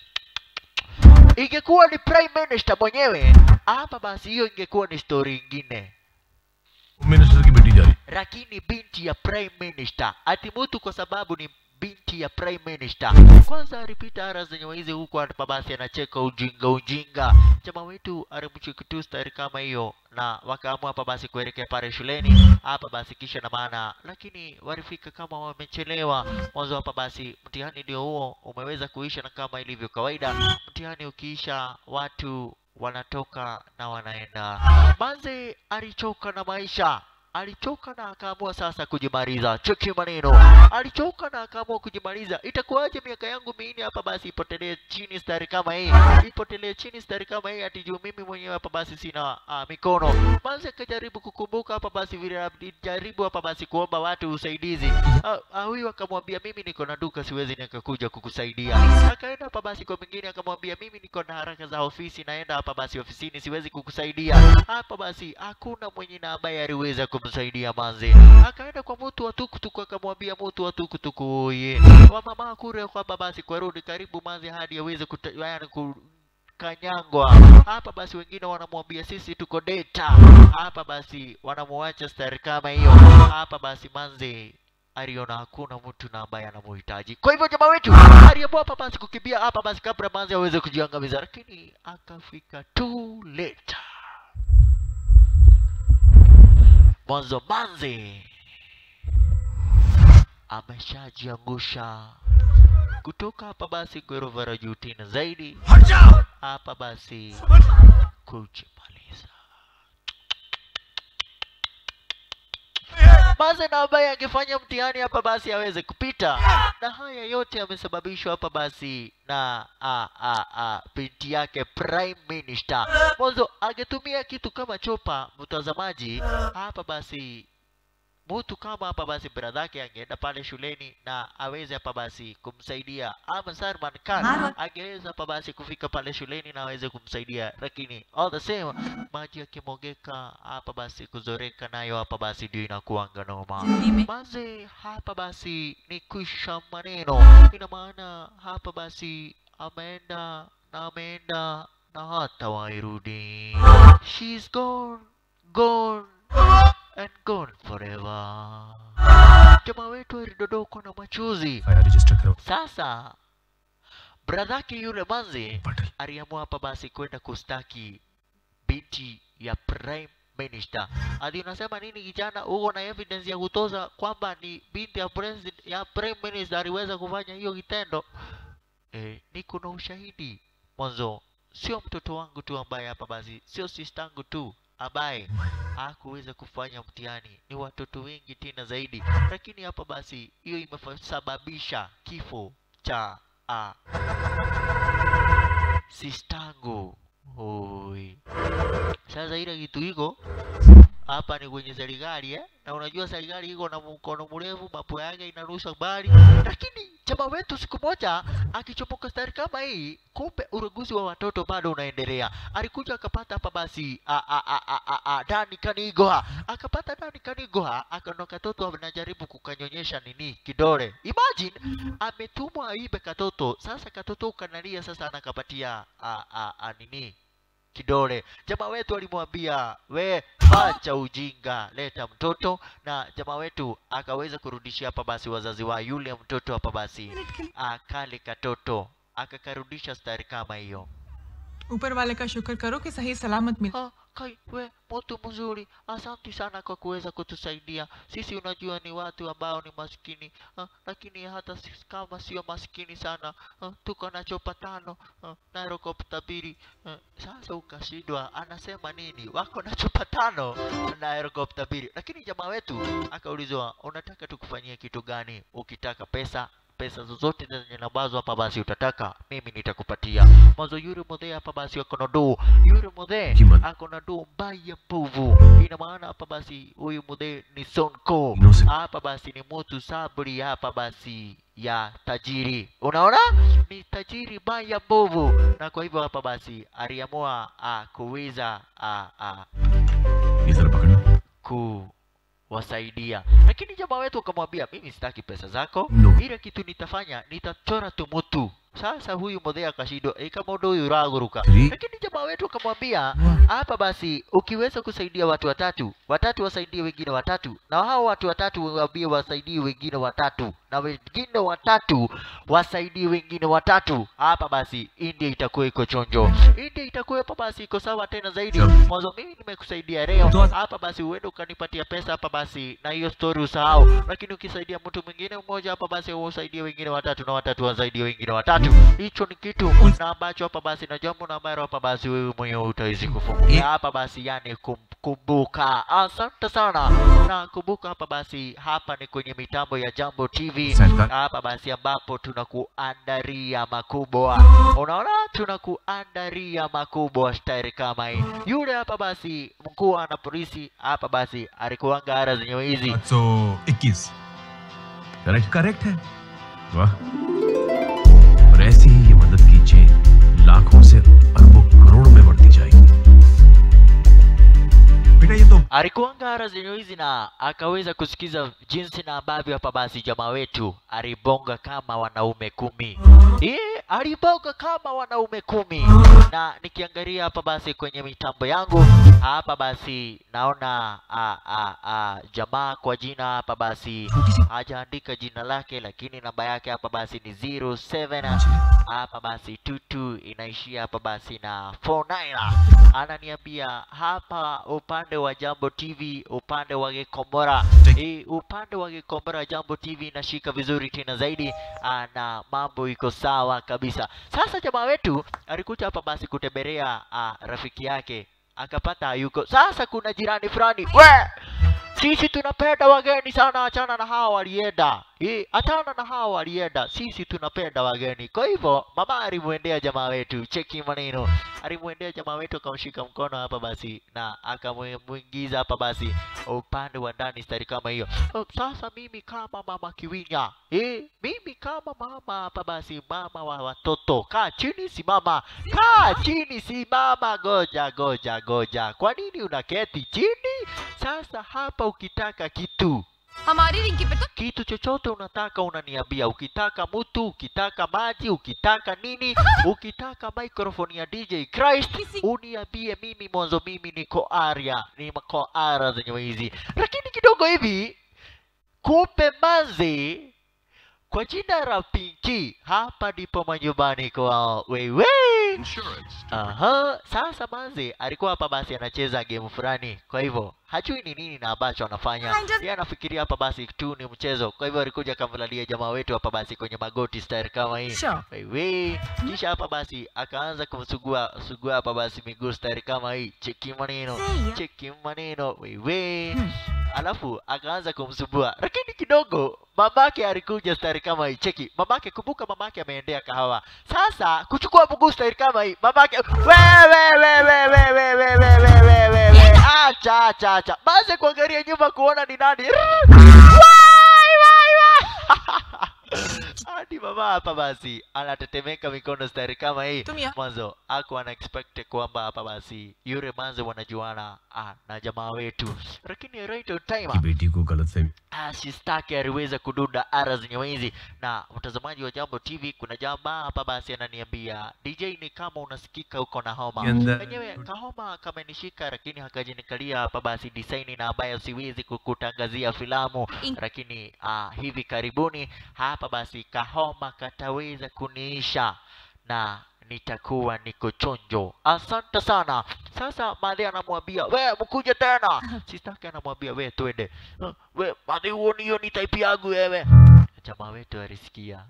ingekuwa ni prime minister mwenyewe hapa basi hiyo ingekuwa ni story ingine minister की बेटी जा रही lakini binti ya prime minister ati mtu kwa sababu ni binti ya prime minister kwanza alipita ara zenye hizi huku hapa basi anacheka ujinga ujinga chama wetu alimcheki tu stari kama hiyo na wakaamua hapa basi kuelekea pale shuleni hapa basi kisha na maana lakini walifika kama wamechelewa mwanzo hapa basi mtihani ndio huo umeweza kuisha na kama ilivyo kawaida mtihani ukiisha watu wanatoka na wanaenda manze alichoka na maisha alichoka na akaamua sasa kujimaliza cheki maneno alichoka na akaamua kujimaliza itakuwaje miaka yangu minne hapa basi ipotelee chini stari kama hii ipotelee chini stari kama hii ati juu mimi mwenyewe hapa basi sina uh, mikono manze akajaribu kukumbuka hapa basi vile alijaribu hapa basi kuomba watu usaidizi Ah, ah, huyu akamwambia mimi niko na duka siwezi nikakuja kukusaidia akaenda hapa basi kwa mwingine akamwambia mimi niko na haraka za ofisi naenda hapa basi ofisini siwezi kukusaidia hapa basi hakuna mwenye na ambaye aliweza kumsaidia manze akaenda kwa mtu wa tukutuku akamwambia mtu wa tukutuku oye wa mama kure kwamba basi kwarudi karibu manze hadi aweze kuta, yani ku, kanyangwa hapa basi wengine wanamwambia sisi tuko data hapa basi wanamuacha stari kama hiyo hapa basi manze aliona hakuna mtu na ambaye anamuhitaji kwa hivyo jamaa wetu aliamua hapa basi kukimbia hapa basi kabla manze aweze kujiangamiza lakini akafika too late mwanzo manze ameshajiangusha kutoka hapa basi ghorofa la juu tena zaidi हट जाओ hapa basi kujimaliza maze na ambaye angefanya mtihani hapa basi aweze kupita na haya yote yamesababishwa hapa basi na a, a, a, binti yake prime minister mwanzo angetumia kitu kama chopa mtazamaji hapa basi mtu kama hapa basi bradhake angeenda pale shuleni na aweze hapa basi kumsaidia ama Salman Khan angeweza hapa basi kufika pale shuleni na aweze kumsaidia lakini all the same maji yakimwagika hapa basi kuzoreka nayo hapa basi ndio inakuanga noma maze hapa basi ni kwisha maneno ina maana hapa basi ameenda na ameenda na hata wairudi she's gone gone and gone forever jamaa wetu alidodokwa na machozi FIR register करो sasa bradhake yule manzi Patel aliamua hapa basi kwenda kustaki binti ya prime minister adi unasema nini kijana uko na evidence ya kutoza kwamba ni binti ya, president, ya prime minister aliweza kufanya hiyo kitendo e, niko na ushahidi mwanzo sio mtoto wangu tu ambaye hapa basi sio sistangu tu ambaye hakuweza kufanya mtihani ni watoto wengi tena zaidi lakini hapa basi hiyo imesababisha kifo cha a sistangu oi sasa ile kitu iko hapa ni kwenye serikali eh? na unajua serikali iko na mkono mrefu mambo yake inarusha mbali lakini chama wetu siku moja akichomoka stari kama hii kumbe uruguzi wa watoto bado unaendelea alikuja akapata hapa basi a, a, a, a, a, a, dani kanigoha akapata dani kanigoha akaona katoto anajaribu kukanyonyesha nini kidole imagine ametumwa aibe katoto sasa katoto kanalia sasa anakapatia a, a, a, nini kidole jamaa wetu alimwambia we acha ujinga leta mtoto na jamaa wetu akaweza kurudishia hapa basi wazazi wa yule mtoto hapa basi akale katoto akakarudisha stari kama hiyo ऊपर वाले का शुक्र करो कि सही सलामत मिल Ah, kai we mtu mzuri asante sana kwa kuweza kutusaidia sisi unajua ni watu ambao ni maskini ah, lakini hata sisi kama sio maskini sana ah, tuko na chopa tano ah, na helikopta mbili ah, sasa ukashindwa anasema nini wako na chopa tano na helikopta mbili lakini jamaa wetu akaulizwa unataka tukufanyie kitu gani ukitaka pesa pesa zozote zenye ambazo hapa basi utataka mimi nitakupatia mwanzo yule mudhee hapa basi ako na doo yule mudhee Kima- ako na doo mbaya mbovu ina maana hapa basi huyu mudhee ni sonko Innocent. hapa basi ni mtu sabri hapa basi ya tajiri unaona ni tajiri mbaya mbovu na kwa hivyo hapa basi aliamua ah, kuweza ah, ah, ये जरा पकड़ना kuwasaidia lakini jamaa wetu akamwambia mimi sitaki pesa zako No. ile kitu nitafanya nitachora tumutu sasa huyu modhe akashindwa e kama ndo huyu uraguruka Three. lakini jamaa wetu akamwambia hapa basi ukiweza kusaidia watu watatu watatu wasaidie wengine watatu na hao watu watatu waambie wasaidie wengine watatu na wengine watatu wasaidie wengine watatu hapa basi india itakuwa iko chonjo india itakuwa hapa basi iko sawa tena zaidi Sawa. mwanzo mimi nimekusaidia leo Toa- hapa basi uende ukanipatia pesa hapa basi na hiyo story usahau lakini ukisaidia mtu mwingine mmoja hapa basi usaidie wengine watatu na watatu wasaidie wengine watatu hicho ni kitu na ambacho hapa basi na jambo na ambalo hapa basi wewe mwenyewe utawezi kufungulia hapa basi yani kum, kumbuka asante sana na kumbuka hapa basi hapa ni kwenye mitambo ya jambo tv Serikali. hapa basi ambapo tunakuandaria makubwa unaona tunakuandaria makubwa stairi kama hii yule hapa basi mkuu na polisi hapa basi alikuanga ara zenyewe hizi सौ इक्कीस correct correct है वाह और ऐसी ही ये मदद की चेन लाखों से अरबों करोड़ में बढ़ती जाएगी बेटा ये तो alikuanga ara zenyewe hizi na akaweza kusikiza jinsi na ambavyo hapa basi jamaa wetu alibonga kama wanaume kumi Ee, alibonga kama wanaume kumi na nikiangalia hapa basi kwenye mitambo yangu hapa basi naona a, a, a, jamaa kwa jina hapa basi hajaandika jina lake lakini namba yake hapa basi ni 07 hapa basi tutu inaishia hapa basi na 49 ananiambia hapa upande wa jambo tv upande wa gikomora e, upande wa gikomora jambo tv inashika vizuri tena zaidi ah, na mambo iko sawa kabisa sasa jamaa wetu alikuja hapa basi kutembelea ah, rafiki yake akapata yuko sasa kuna jirani fulani we sisi tunapenda wageni sana, achana na hawa walienda. Eh, achana na hawa walienda, sisi tunapenda wageni. Kwa hivyo mama alimwendea jamaa wetu, cheki maneno, alimwendea jamaa wetu akamshika mkono hapa basi, na akamwingiza hapa basi upande wa ndani stari kama hiyo. Oh, Sasa mimi kama mama Kiwinya, eh, mimi kama mama hapa basi, mama wa watoto, kaa chini, simama, kaa chini, simama, goja, goja, goja. Kwa nini unaketi chini? Sasa hapa ukitaka kitu हमारी रिंकी पे तो kitu chochote unataka unaniambia. Ukitaka mtu, ukitaka maji, ukitaka nini, ukitaka microphone ya DJ Christ uniambie mimi mwanzo, mimi niko area, niko ara zenye hizi, lakini kidogo hivi kupe mazi kwa jina la Pinki, hapa ndipo manyumbani kwao wewe. Aha, sasa manzi alikuwa hapa basi anacheza game fulani, kwa hivyo hajui ni nini na ambacho anafanya. Yeye anafikiria hapa basi tu ni mchezo, kwa hivyo alikuja akamlalia jamaa wetu hapa basi kwenye magoti style kama hii Sure. wewe. Kisha hapa basi akaanza kumsugua sugua hapa basi miguu style kama hii, cheki maneno, Say. cheki maneno wewe. Alafu akaanza kumsumbua, lakini kidogo mamake alikuja style kama hii, cheki mamake. Kumbuka mamake ameendea kahawa, sasa kuchukua mguu style kama hii, mamake wewe wewe wewe wewe wewe wewe wewe, acha acha acha, basi kuangalia nyuma kuona ni nani. Wai, wai, wai. hadi mama hapa basi anatetemeka mikono stari kama hii Tumia. mwanzo aku ana expect kwamba hapa basi yule manze wanajuana ah, na jamaa wetu lakini right on time बेटी को गलत फहमी Ah, sistaki aliweza kudunda ara zenye hizi na mtazamaji wa jambo tv kuna jamaa hapa basi ananiambia dj ni kama unasikika uko na homa Yanda- enyewe kahoma kamenishika lakini hakajinikalia hapa basi design na ambayo siwezi kukutangazia filamu In- lakini ah, hivi karibuni hapa basi kahoma kataweza kuniisha na nitakuwa niko chonjo asante sana sasa madhi anamwambia we mkuje tena sistaki anamwambia we twende "Ah, we madhi huoni hiyo ni type yangu wewe jamaa wetu alisikia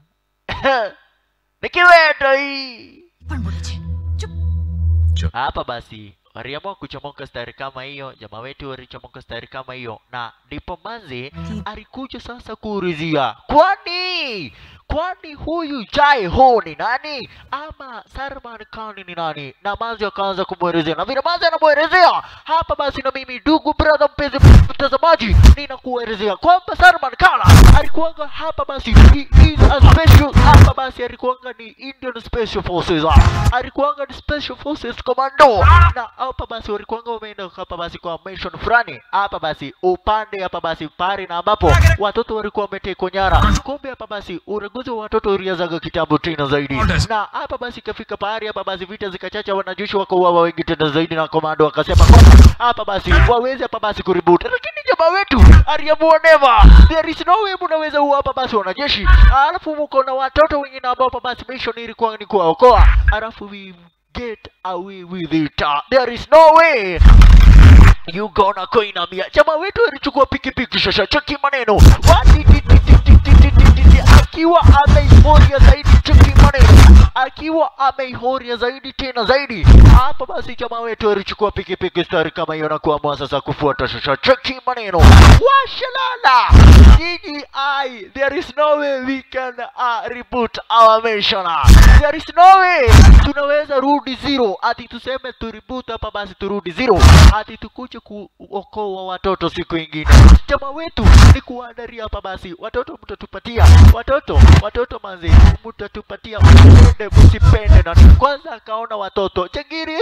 nikiwendo hii पण बोले छे चुप hapa basi waliamua kuchomoka stari kama hiyo jamaa wetu walichomoka stari kama hiyo na ndipo manzi alikuja sasa kuulizia kwani kwani huyu jai ho ni nani ama sarman khan ni nani na manzi akaanza kumwelezea na vile manzi anamwelezea hapa basi na mimi ndugu brother mpenzi mtazamaji ninakuelezea kwamba sarman khan alikuwanga hapa basi he is a special hapa basi alikuwanga ni indian special forces alikuwanga ni special forces commando na hapa basi walikuwanga wameenda hapa basi kwa mission fulani hapa basi upande hapa basi pari na ambapo watoto walikuwa wametekwa nyara kumbe hapa basi uraguzi wa watoto ulianzaga kitambo tena zaidi na hapa basi ikafika pahari hapa basi vita zikachacha wanajeshi wakauawa wengi tena zaidi na komando akasema kwamba hapa basi waweze hapa basi kuribut lakini jamaa wetu aliamua never there is no way mnaweza uwa hapa basi wanajeshi alafu mko na watoto wengine ambao hapa basi mission ilikuwa ni kuwaokoa alafu we get away with it there is no way you gonna kuinamia jamaa wetu alichukua pikipiki shasha cheki maneno Wadididididididididi, akiwa ameihoria zaidi cheki maneno akiwa ameihoria zaidi tena zaidi hapa basi jamaa wetu alichukua pikipiki stari kama hiyo na kuamua sasa kufuata shasha cheki maneno washalala Gigi I there is no way we can uh, reboot our mission there is no way tunaweza rudi zero ati tuseme tu reboot hapa basi turudi zero ati tukuje kuokoa watoto siku ingine jamaa wetu ni kuandaria hapa basi watoto mtatupatia watoto watoto manzi mtatupatia mpende msipende na kwanza akaona watoto changiri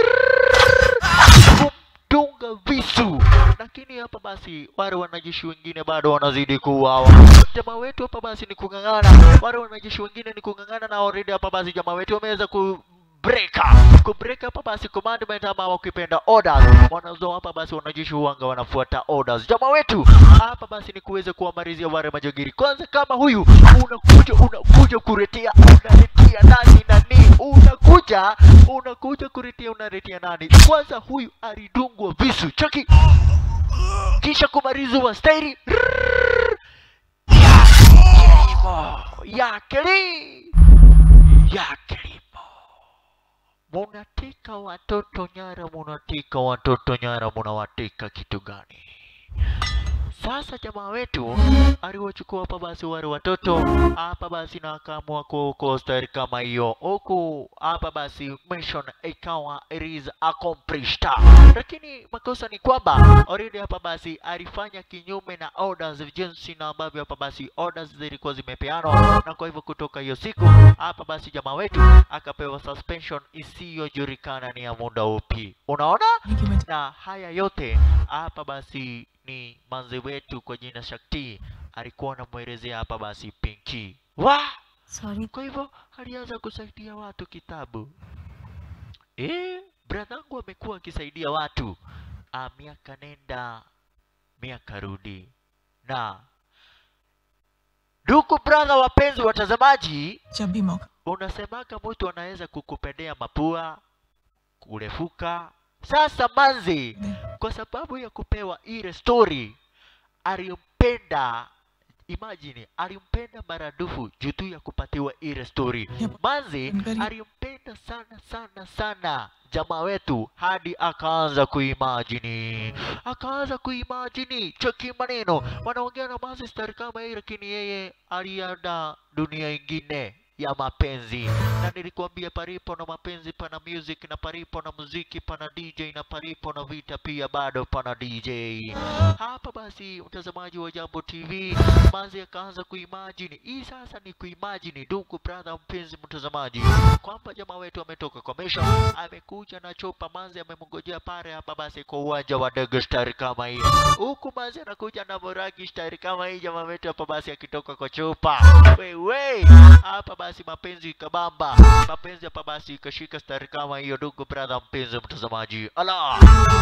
kumdunga visu lakini hapa basi wale wanajeshi wengine bado wanazidi kuuawa jamaa wetu hapa basi ni kung'ang'ana wale wanajeshi wengine ni kung'ang'ana na already hapa basi jamaa wetu wameweza ku breaka kubreak hapa basi commandment ama wakipenda orders wanazo hapa basi wanajeshi huanga wanafuata orders jamaa wetu hapa basi ni kuweza kuwamalizia wale majogiri kwanza kama huyu unakuja unakuja kuretea unaletea nani nani unakuja unakuja kuretea unaletea nani kwanza huyu alidungwa visu chaki kisha kumaliziwa stairi ya kilimo ya kili ya kilimo munateka watoto nyara munateka watoto nyara munawateka kitu gani Sasa jamaa wetu aliwachukua hapa basi wale watoto hapa basi na akaamua kucoaster kama hiyo, huku hapa basi mission ikawa it is accomplished, lakini makosa ni kwamba already hapa basi alifanya kinyume na orders jinsi na ambavyo hapa basi orders zilikuwa zimepeanwa, na kwa hivyo kutoka hiyo siku hapa basi jamaa wetu akapewa suspension isiyojulikana ni ya muda upi. Unaona? Thank you, Mate. na haya yote hapa basi ni manze wetu kwa jina Shakti alikuwa anamwelezea hapa basi Pinky. Wa! Sorry Kwa hivyo alianza kusaidia watu kitabu. Eh, bradhangu amekuwa akisaidia watu ah, miaka nenda miaka rudi. Na ndugu brother, wapenzi watazamaji, जब भी मौका unasemaga mtu anaweza kukupendea mapua kurefuka. Sasa manzi, kwa sababu ya kupewa ile story alimpenda imagine alimpenda maradufu juu tu ya kupatiwa ile story Yep. manzi Ngari- alimpenda sana sana sana jamaa wetu hadi akaanza kuimajini akaanza kuimajini cheki maneno wanaongea na manzi stari kama hii lakini yeye alianda dunia ingine ya mapenzi na nilikuambia palipo na mapenzi pana music na palipo na muziki pana dj na palipo na vita pia bado pana dj hapa basi mtazamaji wa jambo tv manzi akaanza kuimagine hii sasa ni kuimagine ndugu brother mpenzi mtazamaji kwamba jamaa wetu ametoka kwa mission amekuja na chopa manzi amemngojea pale hapa basi kwa uwanja wa ndege stari kama hii huku manzi anakuja na moragi stari kama hii jamaa wetu hapa basi akitoka kwa chopa wewe hapa basi mapenzi kabamba mapenzi hapa basi ikashika stari kama hiyo ndugu brother mpenzi mtazamaji ala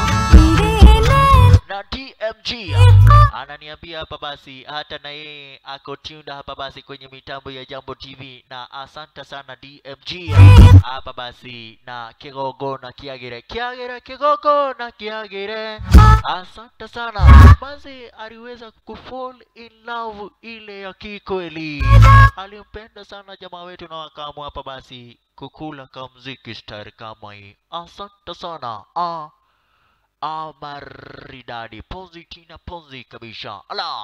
na DMG ananiambia hapa basi hata na yeye ako tuned hapa basi kwenye mitambo ya Jambo TV, na asante sana DMG hapa basi na Kigogo na Kiagire, Kiagire, Kigogo na Kiagire, asante sana. Basi aliweza kufall in love ile ya kikweli, alimpenda sana jamaa wetu na wakaamua hapa basi kukula kamziki star kama hii. Asante sana ah. Ah, maridadi ponzi tina ponzi kabisa ala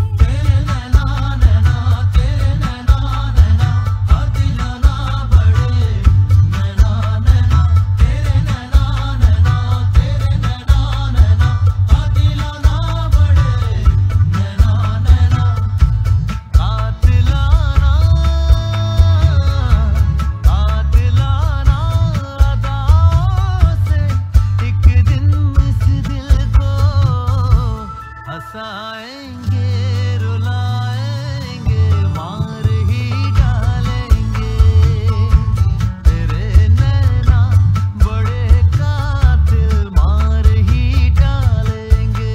कातिलाना कातिलाना अदाओं से एक दिन इस दिल को हंसाएंगे रुलाएंगे मार ही डालेंगे तेरे नैना बड़े कातिल मार ही डालेंगे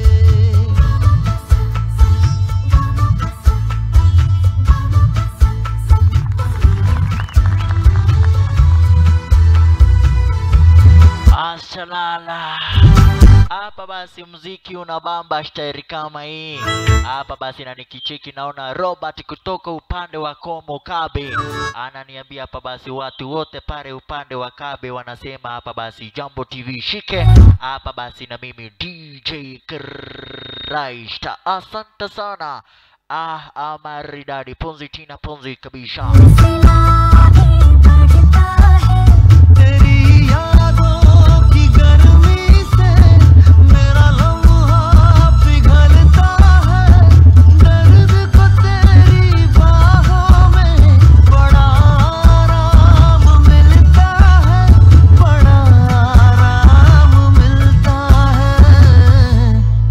asalala hapa basi mziki unabamba stairi kama hii hapa basi na nikicheki naona robert kutoka upande wa komo kabe ananiambia hapa basi watu wote pale upande wa kabe wanasema hapa basi jambo tv shike hapa basi na mimi dj Christ asante sana ah, ah maridadi ponzi tina ponzi kabisa तेरी यादों की गर्मी से मेरा लम्हा पिघलता है दर्द को तेरी बाहों में बड़ा आराम मिलता है बड़ा आराम मिलता है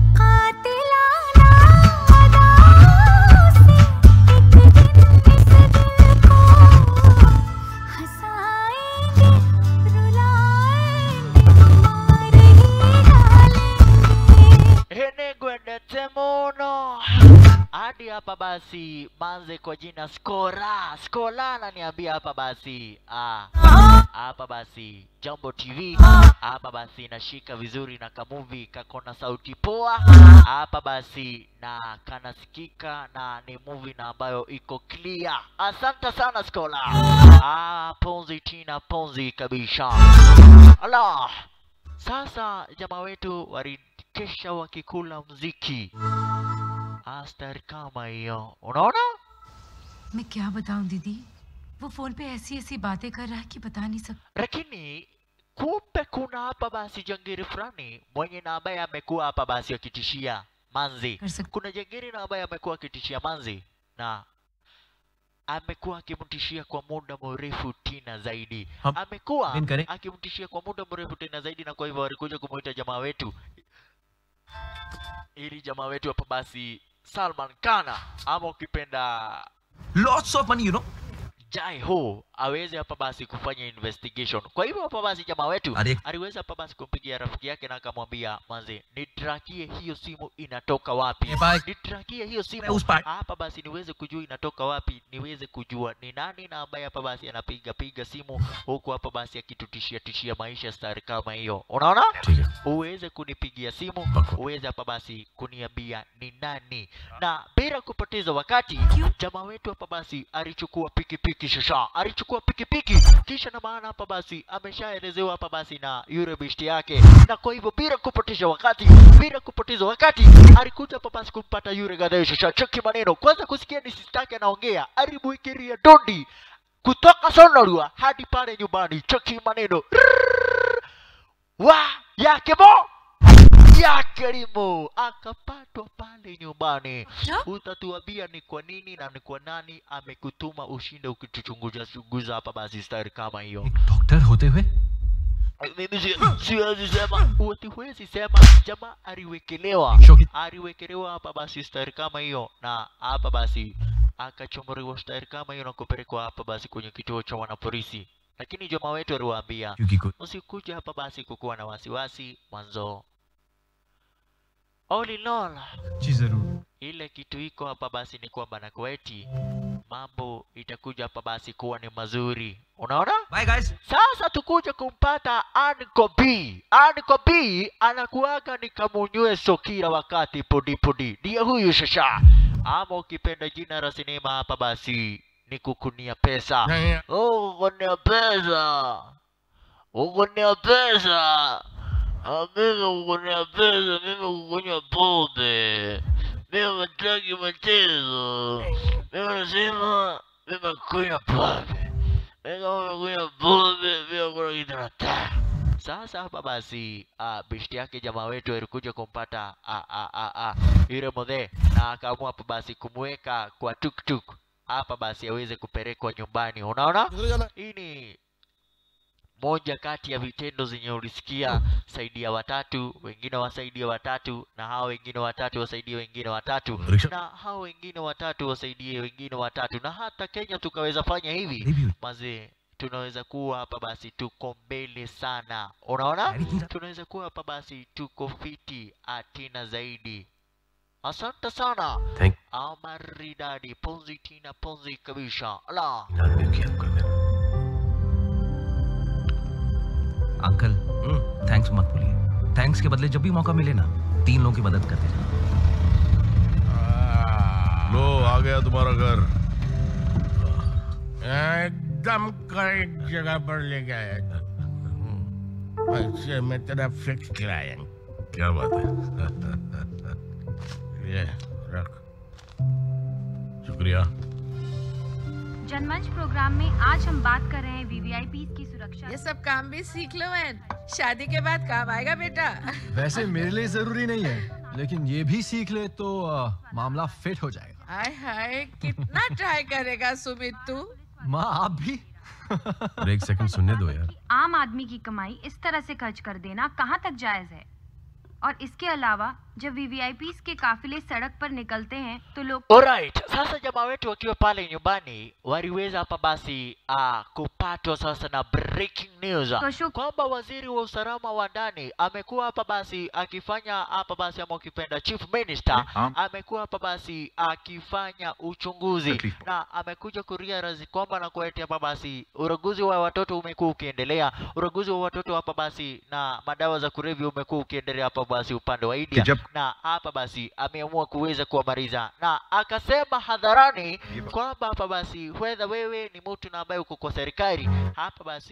henegwendete muno hadi hapa basi manze kwa jina skora skola ananiambia hapa basi ah, hapa basi jambo tv hapa basi nashika vizuri na kamuvi kako na sauti poa hapa basi na kanasikika na ni movie na ambayo iko clear asante sana skola ah, ponzi tina ponzi kabisa ala sasa jamaa wetu walikesha wakikula mziki astari kama hiyo unaona मैं क्या बताऊं दीदी वो फोन पे ऐसी ऐसी बातें कर रहा है कि बता नहीं सकता lakini kumbe kuna hapa basi jangiri fulani mwenye na ambaye amekuwa hapa basi akitishia manzi कर सकता kuna jangiri na ambaye amekuwa akitishia manzi na amekuwa akimtishia kwa muda mrefu tena zaidi Ham- amekuwa दिन करें akimtishia kwa muda mrefu tena zaidi na kwa hivyo walikuja kumuita jamaa wetu ili jamaa wetu hapa basi salman kana ama ukipenda lots of money you know jai ho aweze hapa basi kufanya investigation kwa hivyo hapa basi jamaa wetu Ari- aliweza hapa basi kumpigia rafiki yake na akamwambia manze nitrakie hiyo simu inatoka wapi Eh, bye. nitrakie hiyo Eh, simu usipa- hapa basi niweze kujua inatoka wapi niweze kujua ni nani na ambaye hapa basi anapiga piga simu huku hapa basi akitutishia tishia maisha stari kama hiyo unaona ठीक है uweze kunipigia simu Bako. uweze hapa basi kuniambia ni nani na bila kupoteza wakati jamaa wetu hapa basi alichukua pikipiki shasha alichukua pikipiki kisha na maana hapa basi ameshaelezewa hapa basi na yule bishti yake na kwa hivyo bila kupoteza wakati bila kupoteza wakati alikuja hapa basi kumpata yule gadai shasha cheki maneno kwanza kusikia ni sistake anaongea alimuikiria dondi kutoka sonorua hadi pale nyumbani cheki maneno wa yake mo yake limo akapatwa pale nyumbani क्या utatuambia ni kwa nini na ni kwa nani amekutuma ushinde ukituchunguza chunguza hapa basi stari kama hiyo doctor होते हुए mimi si- siwezi sema uti huwezi sema jamaa aliwekelewa Shoki. aliwekelewa hapa basi stari kama hiyo na hapa basi akachomoriwa stari kama hiyo na kupelekwa hapa basi kwenye kituo cha wanapolisi lakini jamaa wetu aliwaambia क्योंकि कोई usikuja hapa basi kukuwa na wasiwasi mwanzo all in all जी जरूर ile kitu iko hapa basi ni kwamba na kweti mambo itakuja hapa basi kuwa ni mazuri unaona bye guys sasa tukuja kumpata Anko B. Anko B anakuaga ni kamunyweso kila wakati podi podi, ndiye huyu shasha, ama ukipenda jina la sinema hapa basi ni kukunia pesa. Oh, kukunia pesa, kukunia pesa. Ah, Mimi kukunia pesa, mimi kukunywa pombe, mimi mataki matezo, mimi nasema mimi kunywa pombe kunywa pombe pia kuna kitu nataka. Sasa hapa basi uh, bishti yake jamaa wetu alikuja kumpata ah, ah, ah, ah, yule modhe na akaamua hapa basi kumweka kwa tuktuk hapa basi aweze kupelekwa nyumbani. Unaona, hii ni moja kati ya vitendo zenye ulisikia saidia watatu, wengine wasaidia watatu, na hao wengine watatu wasaidie wengine watatu, rickshaw na hao wengine watatu wasaidie wengine watatu, na hata Kenya tukaweza fanya hivi नहीं भी हुई mazee tunaweza kuwa hapa basi tuko mbele sana unaona Yaani kila- tunaweza kuwa hapa basi tuko fiti atina zaidi asante sana thank amaridadi ponzi tina ponzi kabisa la आदमी की अंकल में uncle thanks मत बोलिए थैंक्स के बदले जब भी मौका मिले ना तीन लोगों की मदद करते जाओ लो आ गया तुम्हारा घर एकदम करेक्ट जगह पर ले गया ऐसे मैं तेरा फिक्स क्लाइंट क्या बात है ये रख शुक्रिया जनमंच प्रोग्राम में आज हम बात कर रहे हैं वीवीआईपी की सुरक्षा ये सब काम भी सीख लो मैन शादी के बाद काम आएगा बेटा वैसे मेरे लिए जरूरी नहीं है लेकिन ये भी सीख ले तो आ, मामला फिट हो जाएगा हाय हाय कितना ट्राई करेगा सुमित तू माँ आप भी एक सेकंड सुनने दो यार आम आदमी की कमाई इस तरह से खर्च कर देना कहाँ तक जायज है और इसके अलावा जब वीवीआईपी के काफिले सड़क पर निकलते हैं तो लोग Alright, sasa jamaa wetu wakiwa pale nyumbani waliweza hapa basi uh, kupatwa sasa na breaking news Toshu- kwamba waziri wa usalama wa ndani amekuwa hapa basi akifanya hapa basi ama ukipenda chief minister amekuwa hapa basi akifanya uchunguzi na amekuja kurealize kwamba na kuletea hapa basi uraguzi wa watoto umekuwa ukiendelea, uraguzi wa watoto hapa basi na madawa za kulevya umekuwa ukiendelea hapa basi upande wa India Kijab. na hapa basi ameamua kuweza kuwamaliza na akasema hadharani kwamba hapa basi whether wewe ni mtu na ambaye uko kwa serikali hapa basi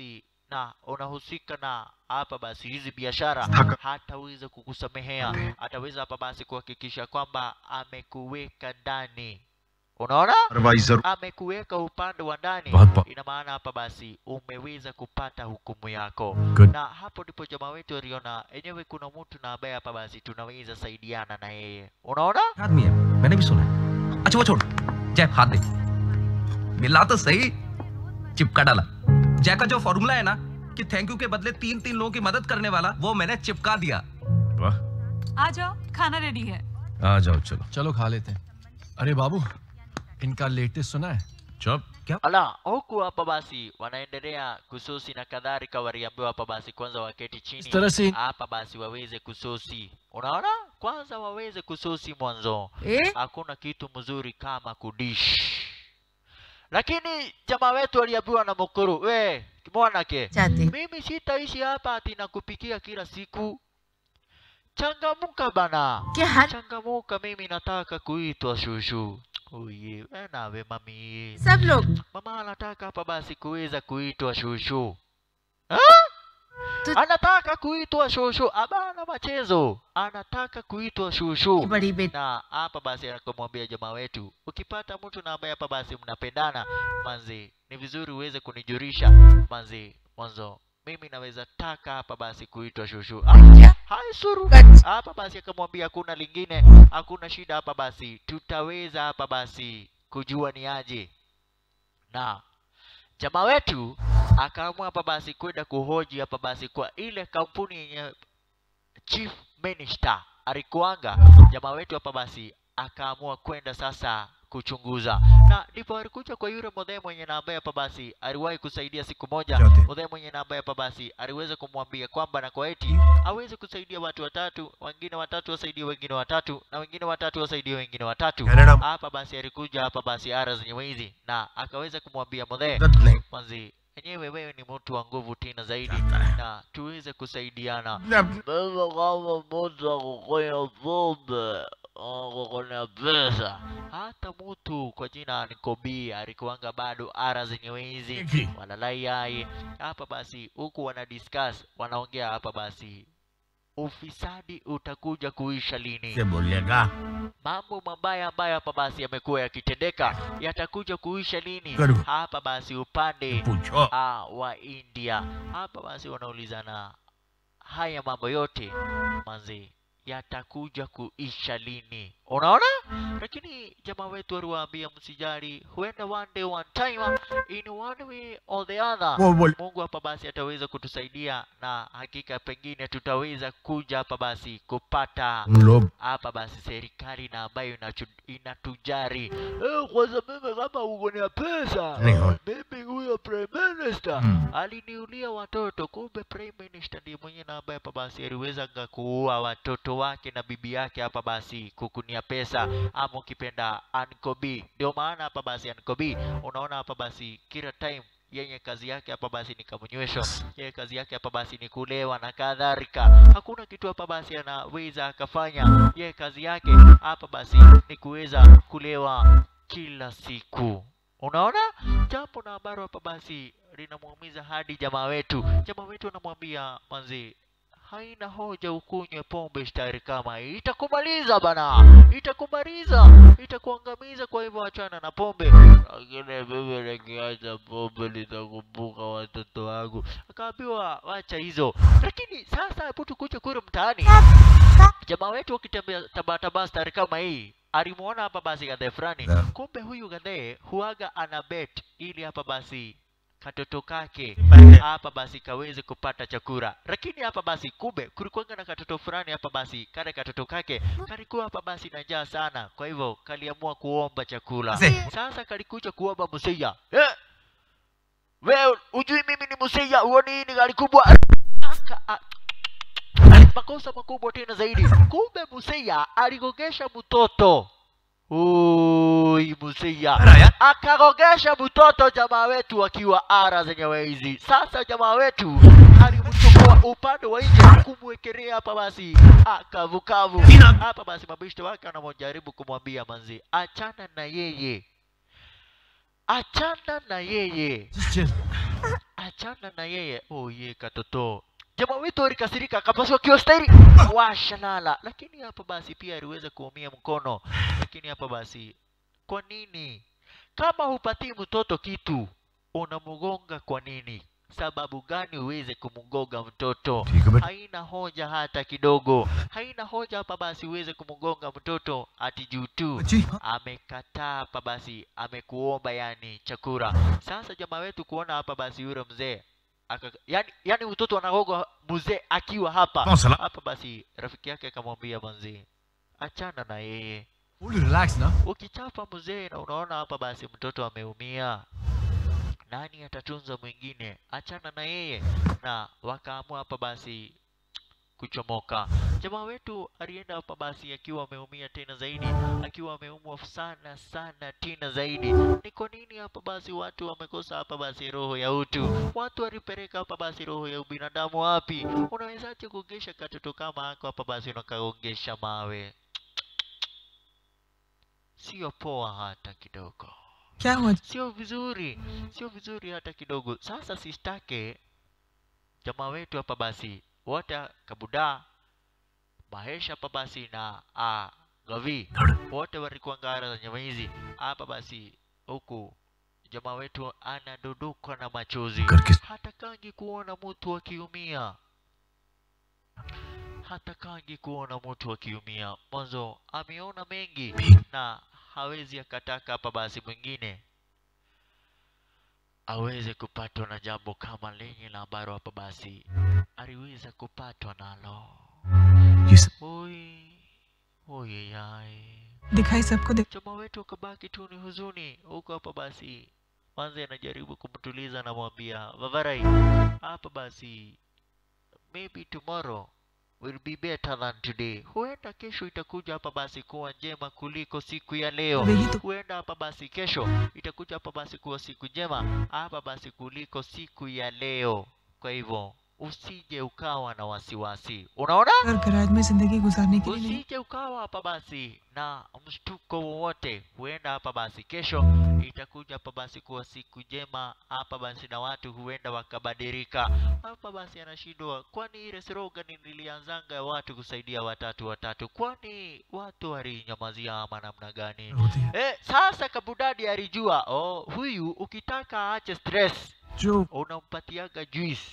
na unahusika na hapa basi hizi biashara hataweza kukusamehea ataweza hapa basi kuhakikisha kwamba amekuweka ndani unaona Supervisor. amekuweka upande wa ndani बहुत बहुत- ina maana hapa basi umeweza kupata hukumu yako Good. na hapo ndipo jamaa wetu waliona enyewe kuna mtu na ambaye hapa basi tunaweza saidiana na yeye unaona आदमी है मैंने भी सुना है अच्छा वो छोड़ जय हाथ दे मिला तो सही चिपका डाला जय का जो फॉर्मूला है ना कि थैंक यू के बदले तीन तीन लोगों की मदद करने वाला वो मैंने चिपका दिया वाह आ जाओ खाना रेडी है आ जाओ चलो चलो खा लेते हैं अरे बाबू इनका लेटेस्ट सुना है चुप ala huku hapa basi wanaendelea kususi na kadhalika waliambiwa hapa basi kwanza waketi chini इस तरह से hapa basi waweze kususi unaona kwanza waweze kususi mwanzo Eh? hakuna kitu mzuri kama kudish lakini jamaa wetu aliambiwa na mukuru we mwanake Chati. mimi sitaishi hapa ati nakupikia kila siku changamuka bana क्या हाल changamuka mimi nataka kuitwa shushu uye we nawe mami सब लोग mama anataka hapa basi kuweza kuitwa shushu Tu- anataka kuitwa shushu abana machezo anataka kuitwa shushu बड़ी बेटी na hapa basi akamwambia jamaa wetu ukipata mtu na ambaye hapa basi mnapendana manzi ni vizuri uweze kunijulisha manzi mwanzo mimi naweza taka hapa basi kuitwa shushu Ah, hai suru hapa basi akamwambia hakuna lingine hakuna shida hapa basi tutaweza hapa basi kujua ni aje na jamaa wetu akaamua hapa basi kwenda kuhoji hapa basi kwa ile kampuni yenye chief minister alikuanga jamaa wetu hapa basi akaamua kwenda sasa kuchunguza na ndipo alikuja kwa yule modhe mwenye na ambaye hapa basi aliwahi kusaidia siku moja Yote. modhe mwenye na ambaye hapa basi aliweza kumwambia kwamba na kwa eti aweze kusaidia watu watatu wengine watatu wasaidie wengine watatu na wengine watatu wasaidie wengine watatu Canada. hapa basi alikuja hapa basi ara zenye hizi na akaweza kumwambia modhe Good manzi enyewe wewe ni mtu wa nguvu tena zaidi na tuweze kusaidiana name. mimi kama mtu akukonya pombe akukonya pesa hata mtu kwa jina Nikobi alikuanga bado ara zenye hizi Eki. walalai yai hapa basi huku wana discuss wanaongea hapa basi ufisadi utakuja kuisha lini से बोलेगा mambo mabaya ambayo hapa basi yamekuwa yakitendeka yatakuja kuisha lini Karibu. hapa basi upande पूछो ah, wa India hapa basi wanaulizana haya mambo yote manzi yatakuja kuisha lini unaona lakini jamaa wetu waliwaambia msijali huenda one day one time in one way or the other वो बोल mungu hapa basi ataweza kutusaidia na hakika pengine tutaweza kuja hapa basi kupata हम लोग hapa basi serikali na ambayo inachu- inatujari eh, kwanza mimi kama uko na pesa नहीं हो mimi huyo prime minister Mm. aliniulia watoto kumbe prime minister ndiye mwenye na ambaye hapa basi aliweza nga kuua watoto wake na bibi yake hapa basi kukunia pesa ama ukipenda ankobi ndio maana hapa basi ankobi unaona hapa basi kila time yenye kazi yake hapa basi ni kamnywesho yeye kazi yake hapa basi ni kulewa na kadhalika hakuna kitu hapa basi anaweza akafanya yeye kazi yake hapa basi ni kuweza kulewa kila siku unaona jambo na ambalo hapa basi linamuumiza hadi jamaa wetu jamaa wetu anamwambia manzi haina hoja ukunywe pombe stari kama hii itakumaliza bana itakumaliza itakuangamiza kwa hivyo achana na pombe lakini mimi nikiacha pombe nitakumbuka watoto wangu akaambiwa wacha hizo lakini sasa hebu tukuje kule mtaani jamaa wetu wakitembea tabataba stari kama hii alimuona hapa basi gadhe fulani Yeah. kumbe huyu gadhe huaga ana bet ili hapa basi katoto kake hapa basi kaweze kupata chakula lakini hapa basi kumbe kulikuwanga na katoto fulani hapa basi kale katoto kake kalikuwa hapa basi na njaa sana kwa hivyo kaliamua kuomba chakula Mzee. sasa kalikuja kuomba musia eh! wewe ujui mimi ni musia uoni hii ni gari kubwa Aka- a- makosa makubwa tena zaidi kumbe musia aligogesha mtoto Ui, musia akagogesha mtoto jamaa wetu akiwa ara zenyewe hizi. Sasa jamaa wetu alimchukua upande wa nje kumwekelea hapa basi akavukavu hapa basi, mabishto wake anamjaribu kumwambia manzi, achana na yeye, achana na yeye, Just chill. achana na yeye oye katoto jamaa wetu alikasirika akapaswa kiostahili washalala lakini hapa basi pia aliweza kuumia mkono lakini hapa basi kwa nini kama hupatii mtoto kitu unamgonga kwa nini sababu gani uweze kumgonga mtoto ठीक है बेटा haina hoja hata kidogo haina hoja hapa basi uweze kumgonga mtoto ati juu tu जी amekataa hapa basi amekuomba yani chakula sasa jamaa wetu kuona hapa basi yule mzee aka yani, yani mtoto anagoga mzee akiwa hapa कौन सला hapa basi rafiki yake akamwambia manzi achana na yeye Fully relax na. ukichapa mzee na unaona hapa basi mtoto ameumia nani atatunza mwingine achana na yeye na wakaamua hapa basi kuchomoka jamaa wetu alienda hapa basi akiwa ameumia tena zaidi akiwa ameumwa sana sana tena zaidi ni kwa nini hapa basi watu wamekosa hapa basi roho ya utu watu walipeleka hapa basi roho ya ubinadamu wapi unawezaje kuongesha katoto kama hako hapa basi unakaongesha mawe sio poa hata kidogo क्या हुआ sio vizuri sio vizuri hata kidogo sasa sistake jamaa wetu hapa basi wote kabuda mahesha hapa basi na a gavi wote walikuwa ngara za nyama hizi hapa basi huku jamaa wetu anadudukwa na machozi करके hatakangi kuona mtu akiumia hatakangi kuona mtu akiumia mwanzo ameona mengi na hawezi akataka hapa basi mwingine aweze kupatwa na jambo kama lenye la ambalo hapa basi aliweza kupatwa nalo ये सब oi oye yai दिखाई सबको दिख chama wetu akabaki tu ni huzuni huko hapa basi manze anajaribu kumtuliza anamwambia vavarai hapa basi maybe tomorrow will be better than today huenda kesho itakuja hapa basi kuwa njema kuliko siku ya leo वही तो huenda hapa basi kesho itakuja hapa basi kuwa siku njema hapa basi kuliko siku ya leo kwa hivyo usije ukawa na wasiwasi unaona और garage में जिंदगी गुजारने के लिए नहीं usije ukawa hapa basi na mshtuko wowote huenda hapa basi kesho itakuja hapa basi kuwa siku njema hapa basi na watu huenda wakabadilika hapa basi anashindwa kwani ile slogan nilianzanga ya watu kusaidia watatu watatu kwani watu walinyamazia ama namna gani होती है eh, sasa kabudadi alijua oh, huyu ukitaka aache stress जो unampatiaga juice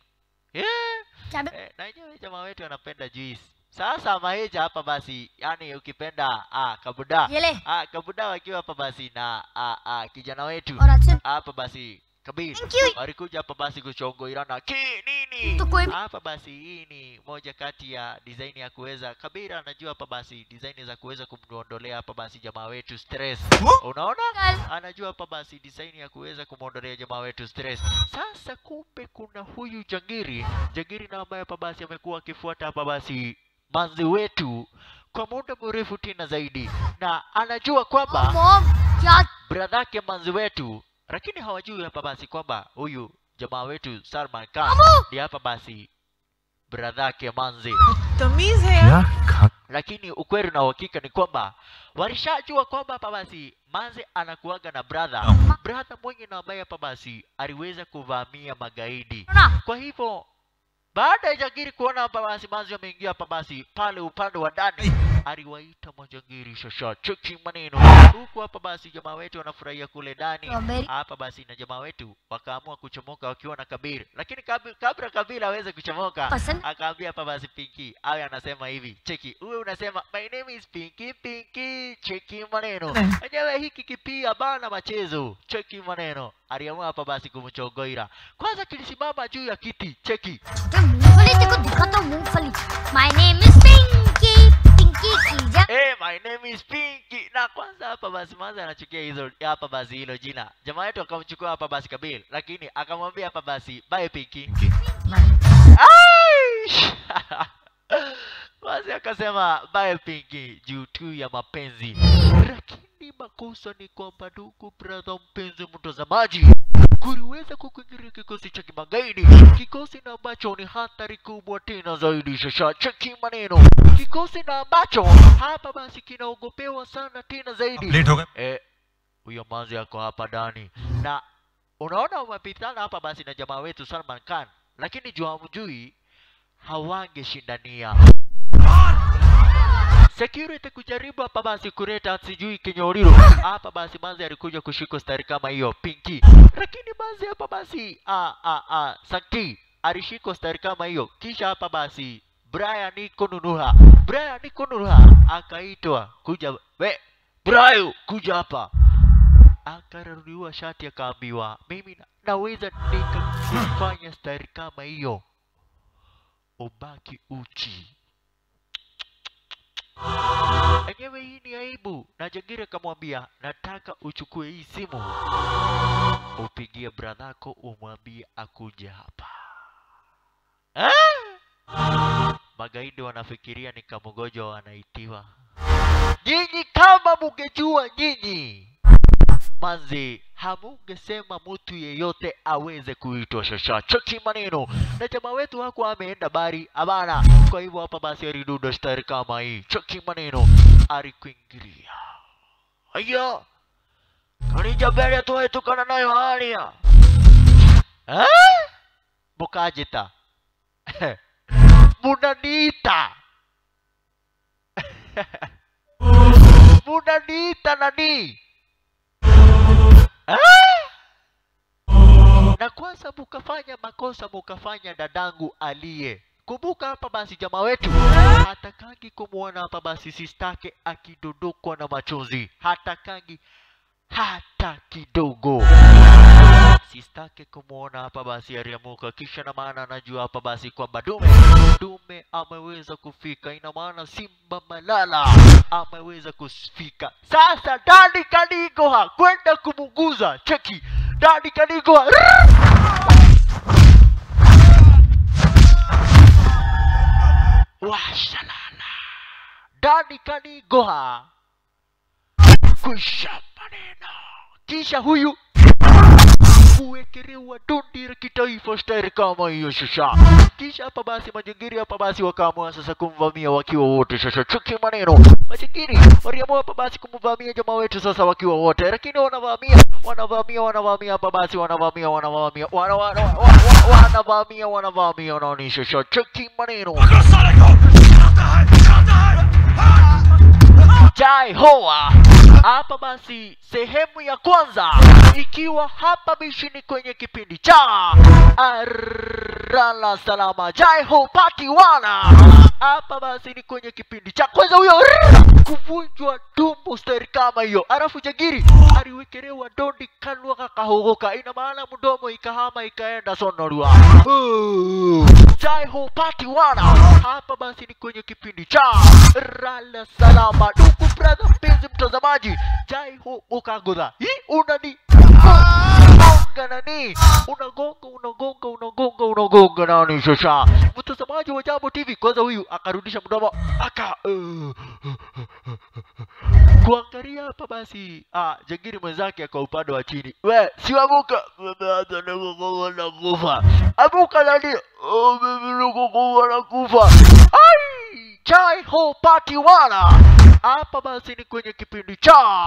eh, eh, na yenyewe jamaa wetu anapenda juice sasa maheja hapa basi yani ukipenda ah, kabuda ये ले ah, kabuda wakiwa hapa basi na ah, ah, kijana wetu और अच्छे hapa basi kabir Thank you. walikuja hapa basi kuchongoirana ki nini तो कोई hapa basi hii ni moja kati ya design ya kuweza kabira anajua hapa basi design za kuweza kumwondolea hapa basi jamaa wetu stress unaona Girl. anajua hapa basi design ya kuweza kumwondolea jamaa wetu stress sasa kumbe kuna huyu jangiri jangiri na ambaye hapa basi amekuwa akifuata hapa basi manzi wetu kwa muda mrefu tena zaidi na anajua kwamba mom क्या bradhake manzi wetu lakini hawajui hapa basi kwamba huyu jamaa wetu Salman Khan ndiye hapa basi bradhake manzi तमीज है यार क्या खा lakini ukweli na uhakika ni kwamba walishajua kwamba hapa basi manze anakuaga na brother brother mwenye na ambaye hapa basi aliweza kuvamia magaidi ना kwa hivyo baada ya jangiri kuona hapa basi manzi ameingia hapa basi pale upande wa ndani aliwaita majangiri shasha cheki maneno huku hapa basi jamaa wetu wanafurahia kule ndani Strawberry. hapa basi na jamaa wetu wakaamua kuchomoka wakiwa na kabiri lakini kabi- kabla kabila aweze kuchomoka पसंद akaambia hapa basi pinki awe anasema hivi cheki huwe unasema my name is pinki pinki cheki maneno Eh. enyewe hiki kipia bana machezo cheki maneno aliamua hapa basi kumchogoira kwanza kilisimama juu ya kiti cheki छोटे मूंगफली देखो दिखा तो मूंगफली my name is Pinky Pinky की जा hey, my name is pinki na kwanza hapa basi manza anachukia hizo hapa basi hilo jina jamaa wetu akamchukua hapa basi kabil lakini akamwambia hapa basi bye pinki Aish! basi akasema bye pinki juu tu ya mapenzi lakini makosa ni kwamba ndugu brother mpenzi mtazamaji kuliweza kukuingiria kikosi cha kimagaidi kikosi na ambacho ni hatari kubwa tena zaidi shasha cheki maneno kikosi na ambacho hapa basi kinaogopewa sana tena zaidi late हो गए eh, huyo manzi ako hapa ndani na unaona wamepitana hapa basi na jamaa wetu Salman Khan, lakini juu hamjui hawangeshindania security kujaribu hapa basi kuleta sijui kinyoriro hapa basi manzi alikuja kushika stari kama hiyo pinki lakini manzi hapa basi a a a sakti alishika stari kama hiyo kisha hapa basi Brian Ikonunuha Brian Ikonunuha akaitwa kuja we Brian kuja hapa akararuliwa shati akaambiwa mimi na, naweza nikafanya stari kama hiyo ubaki uchi enyewe hii ni aibu na jagiri akamwambia nataka uchukue hii simu upigie bradhako umwambie akuje hapa ah! magaidi wanafikiria ni kamugojwa wanaitiwa nyinyi kama mungejua nyinyi manzi hamungesema mtu yeyote aweze kuitwa shasha cheki maneno na jamaa wetu hakuwa ameenda bari abana kwa hivyo hapa basi aliduda stari kama hii cheki maneno alikuingilia aya kanija mbele tuhetukana nayo halia eh? mukajita munaniita munaniita nani Ah! na kwanza mukafanya makosa mukafanya dadangu aliye kumbuka hapa basi jamaa wetu hatakangi kumwona hapa basi sistake akidondokwa na machozi hatakangi hata kidogo sistake kumwona hapa basi aliamuka kisha na maana anajua hapa basi kwamba dume dume ameweza kufika ina maana simba malala ameweza kufika sasa dadi kanigoha kwenda kumuguza cheki dadi kanigoha washalala dadi kanigoha kwisha maneno kisha huyu kuwekelewa dondi la kitaifa stari kama hiyo shasha kisha hapa basi majingiri hapa basi wakaamua sasa kumvamia wakiwa wote shasha chuki maneno majingiri waliamua hapa basi kumvamia jamaa wetu sasa wakiwa wote lakini wanavamia wanavamia wanavamia hapa basi wanavamia wanavamia wana- wana- wa- wa- wanavamia wanavamia wanaoni shasha chuki maneno Jai Hoa. Hapa basi sehemu ya kwanza ikiwa hapa bishini kwenye kipindi cha Arala Salama Jai Ho Party Wana. Hapa basi ni kwenye kipindi cha kwanza huyo kuvunjwa tumbo stari kama hiyo, alafu Jagiri aliwekelewa dondi kanwa kakahogoka, ina maana mdomo ikahama ikaenda sonorua. Uh, Jai Ho Party Wana. Hapa basi ni kwenye kipindi cha Rala Salama. Ndugu brother, mpenzi mtazamaji, Jai Ho ukagodha hii unani gonga nani unagonga unagonga unagonga unagonga nani shasha mtazamaji wa jambo tv kwanza huyu akarudisha mdomo aka uh, kuangalia hapa basi ah, jangiri mwenzake kwa upande wa chini we siwamuka hata nikukufa na kufa amuka nani oh, mimi nikukufa na kufa ai chai ho party wana hapa basi ni kwenye kipindi cha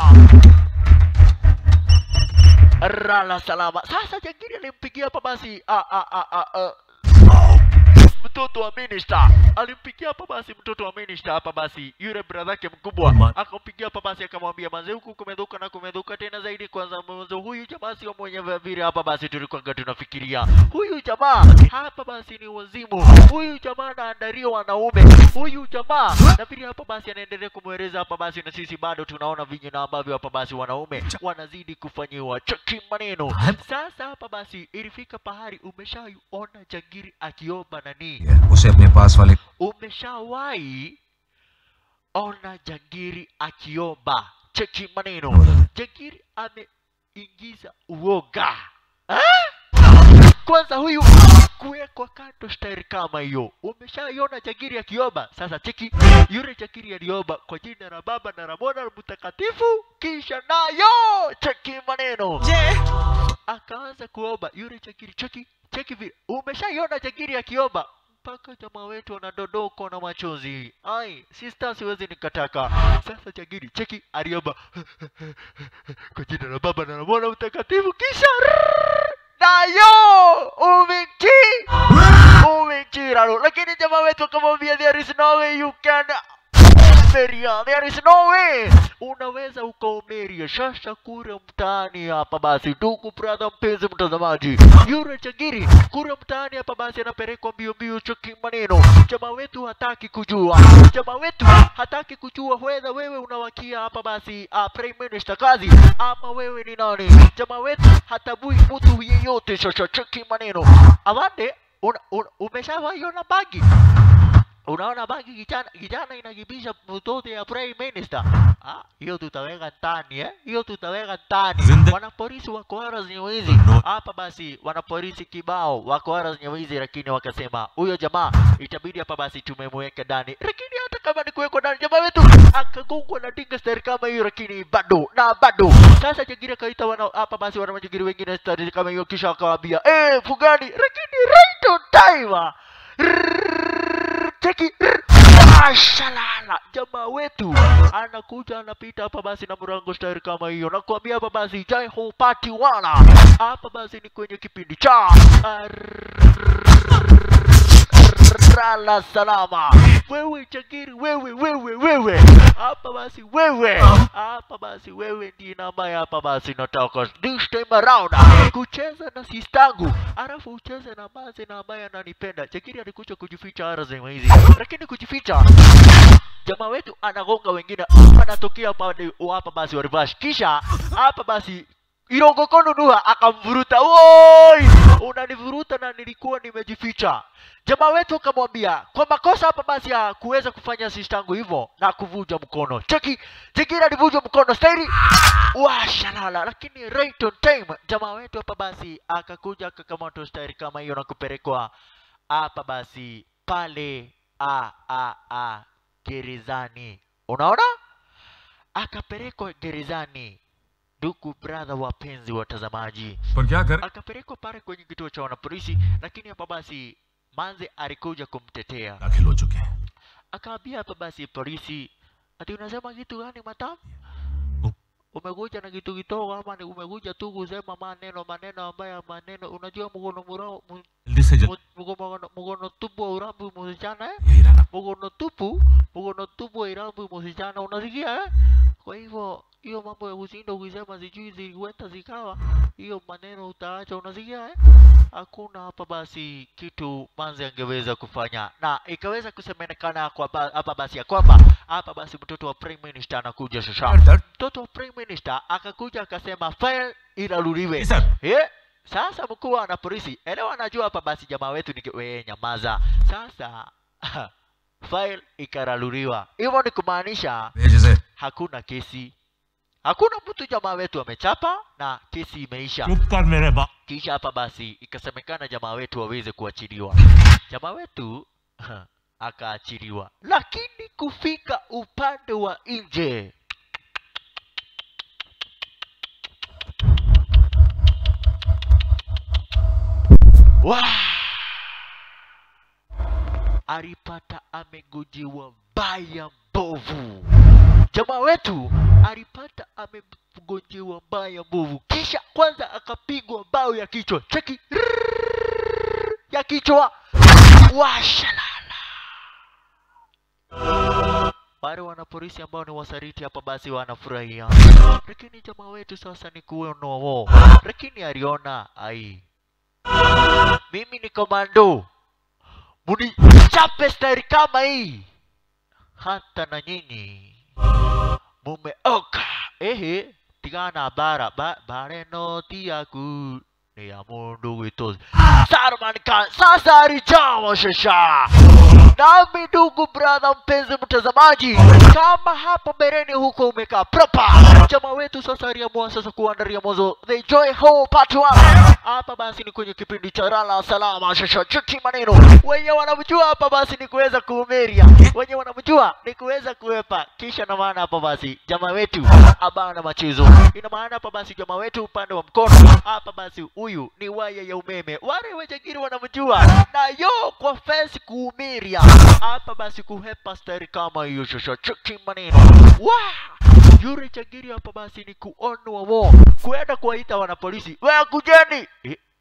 Rala salama. Sasa jangiri alimpigia hapa basi a a a a a mtoto wa minister alimpigia hapa basi mtoto wa minister hapa basi yule brother yake mkubwa akampigia hapa basi akamwambia manze huku kumedhuka na kumedhuka tena zaidi kwanza mwanzo huyu jamaa sio mwenye vile hapa basi tulikuwa tunafikiria huyu jamaa hapa basi ni wazimu huyu jamaa anaandaria wanaume huyu jamaa na vile hapa basi anaendelea kumweleza hapa basi na sisi bado tunaona vinyina ambavyo hapa basi wanaume wanazidi kufanyiwa cheki maneno sasa hapa basi ilifika pahali umeshaiona jangiri akiomba nani उसे अपने पास वाले umeshawahi ona jangiri akiomba cheki maneno jangiri ameingiza uoga ah? kwanza huyu kuwekwa kando stairi kama hiyo umeshaiona jangiri akiomba sasa cheki yule jangiri aliomba kwa jina la baba na la mwana na mtakatifu kisha nayo cheki maneno je akaanza kuomba yule jangiri cheki cheki vile umeshaiona jangiri akiomba mpaka jamaa wetu wanadodokwa na machozi ai sister siwezi nikataka sasa jangiri cheki aliomba kwa jina la baba na la mwana mtakatifu kisha nayo umiti umichiraro lakini jamaa wetu akamwambia there is no way you can umeria there is no way unaweza ukaumeria sasa kura mtaani hapa basi ndugu brother mpenzi mtazamaji yure chagiri kura mtaani hapa basi anapelekwa mbio mbio choki maneno jamaa wetu hataki kujua jamaa wetu hataki kujua whether wewe unawakia hapa basi uh, prime minister kazi ama wewe ni nani jamaa wetu hatabui mtu yeyote sasa choki maneno awande una, una, umeshawaiona bagi unaona bagi kijana kijana inakibisha mtoto ya prime minister ah hiyo tutaweka ndani eh hiyo tutaweka ndani wanapolisi wako horas nyeuizi hapa basi wanapolisi kibao wako horas nyeuizi lakini wakasema huyo jamaa itabidi hapa basi tumemweka ndani lakini hata kama ni kuwekwa ndani jamaa wetu akagongwa na dinga stari kama hiyo lakini bado na bado sasa jagiri akaita wana hapa basi wana majagiri wengine stari kama hiyo kisha akawaambia eh fugani lakini right on time ah. cheki Mashalala, jamaa wetu anakuja anapita hapa basi na mrango style kama hiyo, nakwambia hapa basi jai hupati wala hapa basi ni kwenye kipindi cha Rala salama. Wewe chakiri, wewe wewe wewe, hapa basi wewe, hapa basi wewe ndiye namba hapa basi nataka this time around kucheza na sistangu, alafu ucheze na basi na ambaye ananipenda. Chakiri alikuja kujificha ara zema hizi, lakini kujificha jamaa wetu anagonga wengine, anatokea pande hapa basi wa reverse, kisha hapa basi Irongokono Nuha akamvuruta, woi, unanivuruta na nilikuwa nimejificha. Jamaa wetu akamwambia kwa makosa hapa basi ya kuweza kufanya sistangu hivyo na kuvuja mkono. Cheki, Tigiri alivunja mkono stairi washalala, lakini right on time jamaa wetu hapa basi akakuja akakamata stairi kama hiyo na kupelekwa hapa basi pale a a a gerezani. Unaona, akapelekwa gerezani ndugu brother wapenzi watazamaji पर क्या कर akapelekwa pale kwenye kituo cha wanapolisi lakini hapa basi manze alikuja kumtetea दाखिल हो चुके हैं akaambia hapa basi polisi ati unasema kitu gani matamu umekuja na kitu kidogo ama ni umekuja tu kusema maneno maneno ambayo maneno unajua mkono murao mu- जल्दी से जल्दी mu- mkono mkono tupu wa urambi msichana eh यही रहना mkono tupu mkono tupu wa urambi msichana unasikia eh kwa hivyo hiyo mambo ya kushinda ukisema sijui ziliweta zikawa hiyo maneno utaacha unasikia eh hakuna hapa basi kitu manzi angeweza kufanya na ikaweza kusemekana kwa ba- hapa basi ya kwamba hapa basi mtoto wa prime minister anakuja sasa mtoto wa prime minister akakuja akasema file ilaluliwe Yes, sir. eh sasa mkuu wa na polisi elewa anajua hapa basi jamaa wetu ni wewe nyamaza sasa file ikaraluliwa hivyo ni kumaanisha भेज से hakuna kesi hakuna mtu jamaa wetu amechapa na kesi imeisha चुप कर मेरे बाप kisha hapa basi ikasemekana jamaa wetu waweze kuachiliwa jamaa wetu akaachiliwa lakini kufika upande wa nje Wah! alipata amegojewa baya mbovu jamaa wetu alipata amegonjewa mbaya mbovu kisha kwanza akapigwa mbao ya kichwa cheki Rrrr, ya kichwa washalala wale wanapolisi ambao ni wasariti hapa basi wanafurahia lakini jamaa wetu sasa ni kuonowo lakini aliona ai mimi ni komando munichape stari kama hii hata na nyinyi mumeoka ehe tigana bara ba, bare no ti yaku ni ya mundu witozi Saruman Khan sasa alijawa shasha nami ndugu brother mpenzi mtazamaji kama hapo mbeleni huko umekaa proper jamaa wetu sasa aliamua sasa kuandaria mozo the joy ho part one hapa basi ni kwenye kipindi cha rala salama shasha chuki maneno wenye wanamjua hapa basi ni kuweza kuumeria wenye wanamjua ni kuweza kuwepa kisha na maana hapa basi jamaa wetu abana machezo ina maana hapa basi jamaa wetu upande wa mkono hapa basi huyu ni waya ya umeme wale wejagiri wanamjua na yo kwa fence kuumiria hapa basi kuhepa stari kama hiyo shosho chuki maneno Wah! yule chagiri hapa basi ni kuonwa wo kuenda kuwaita wanapolisi we kujeni eh,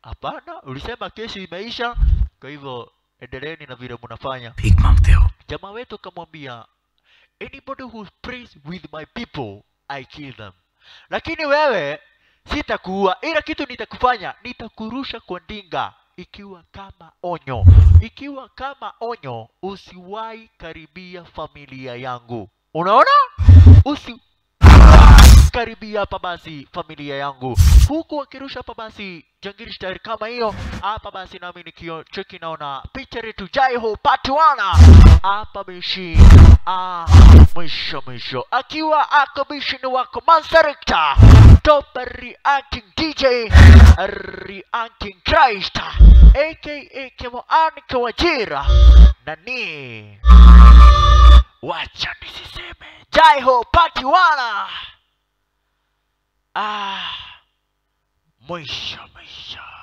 hapana ulisema kesi imeisha kwa hivyo endeleeni na vile mnafanya भीख मांगते हो jamaa wetu akamwambia anybody who prays with my people i kill them lakini wewe sitakuua ila kitu nitakufanya nitakurusha kwa ndinga ikiwa kama onyo ikiwa kama onyo usiwahi karibia familia yangu unaona usi karibia hapa basi familia yangu huku akirusha hapa basi jangiri style kama hiyo hapa basi nami nikio cheki naona picha letu jaiho patuana hapa bishi ah, mwisho mwisho akiwa ako bishini wako mansarekta top reacting dj reacting christ aka kemoanike wajira nani wacha nisiseme jaiho patuana ah, mwisho mwisho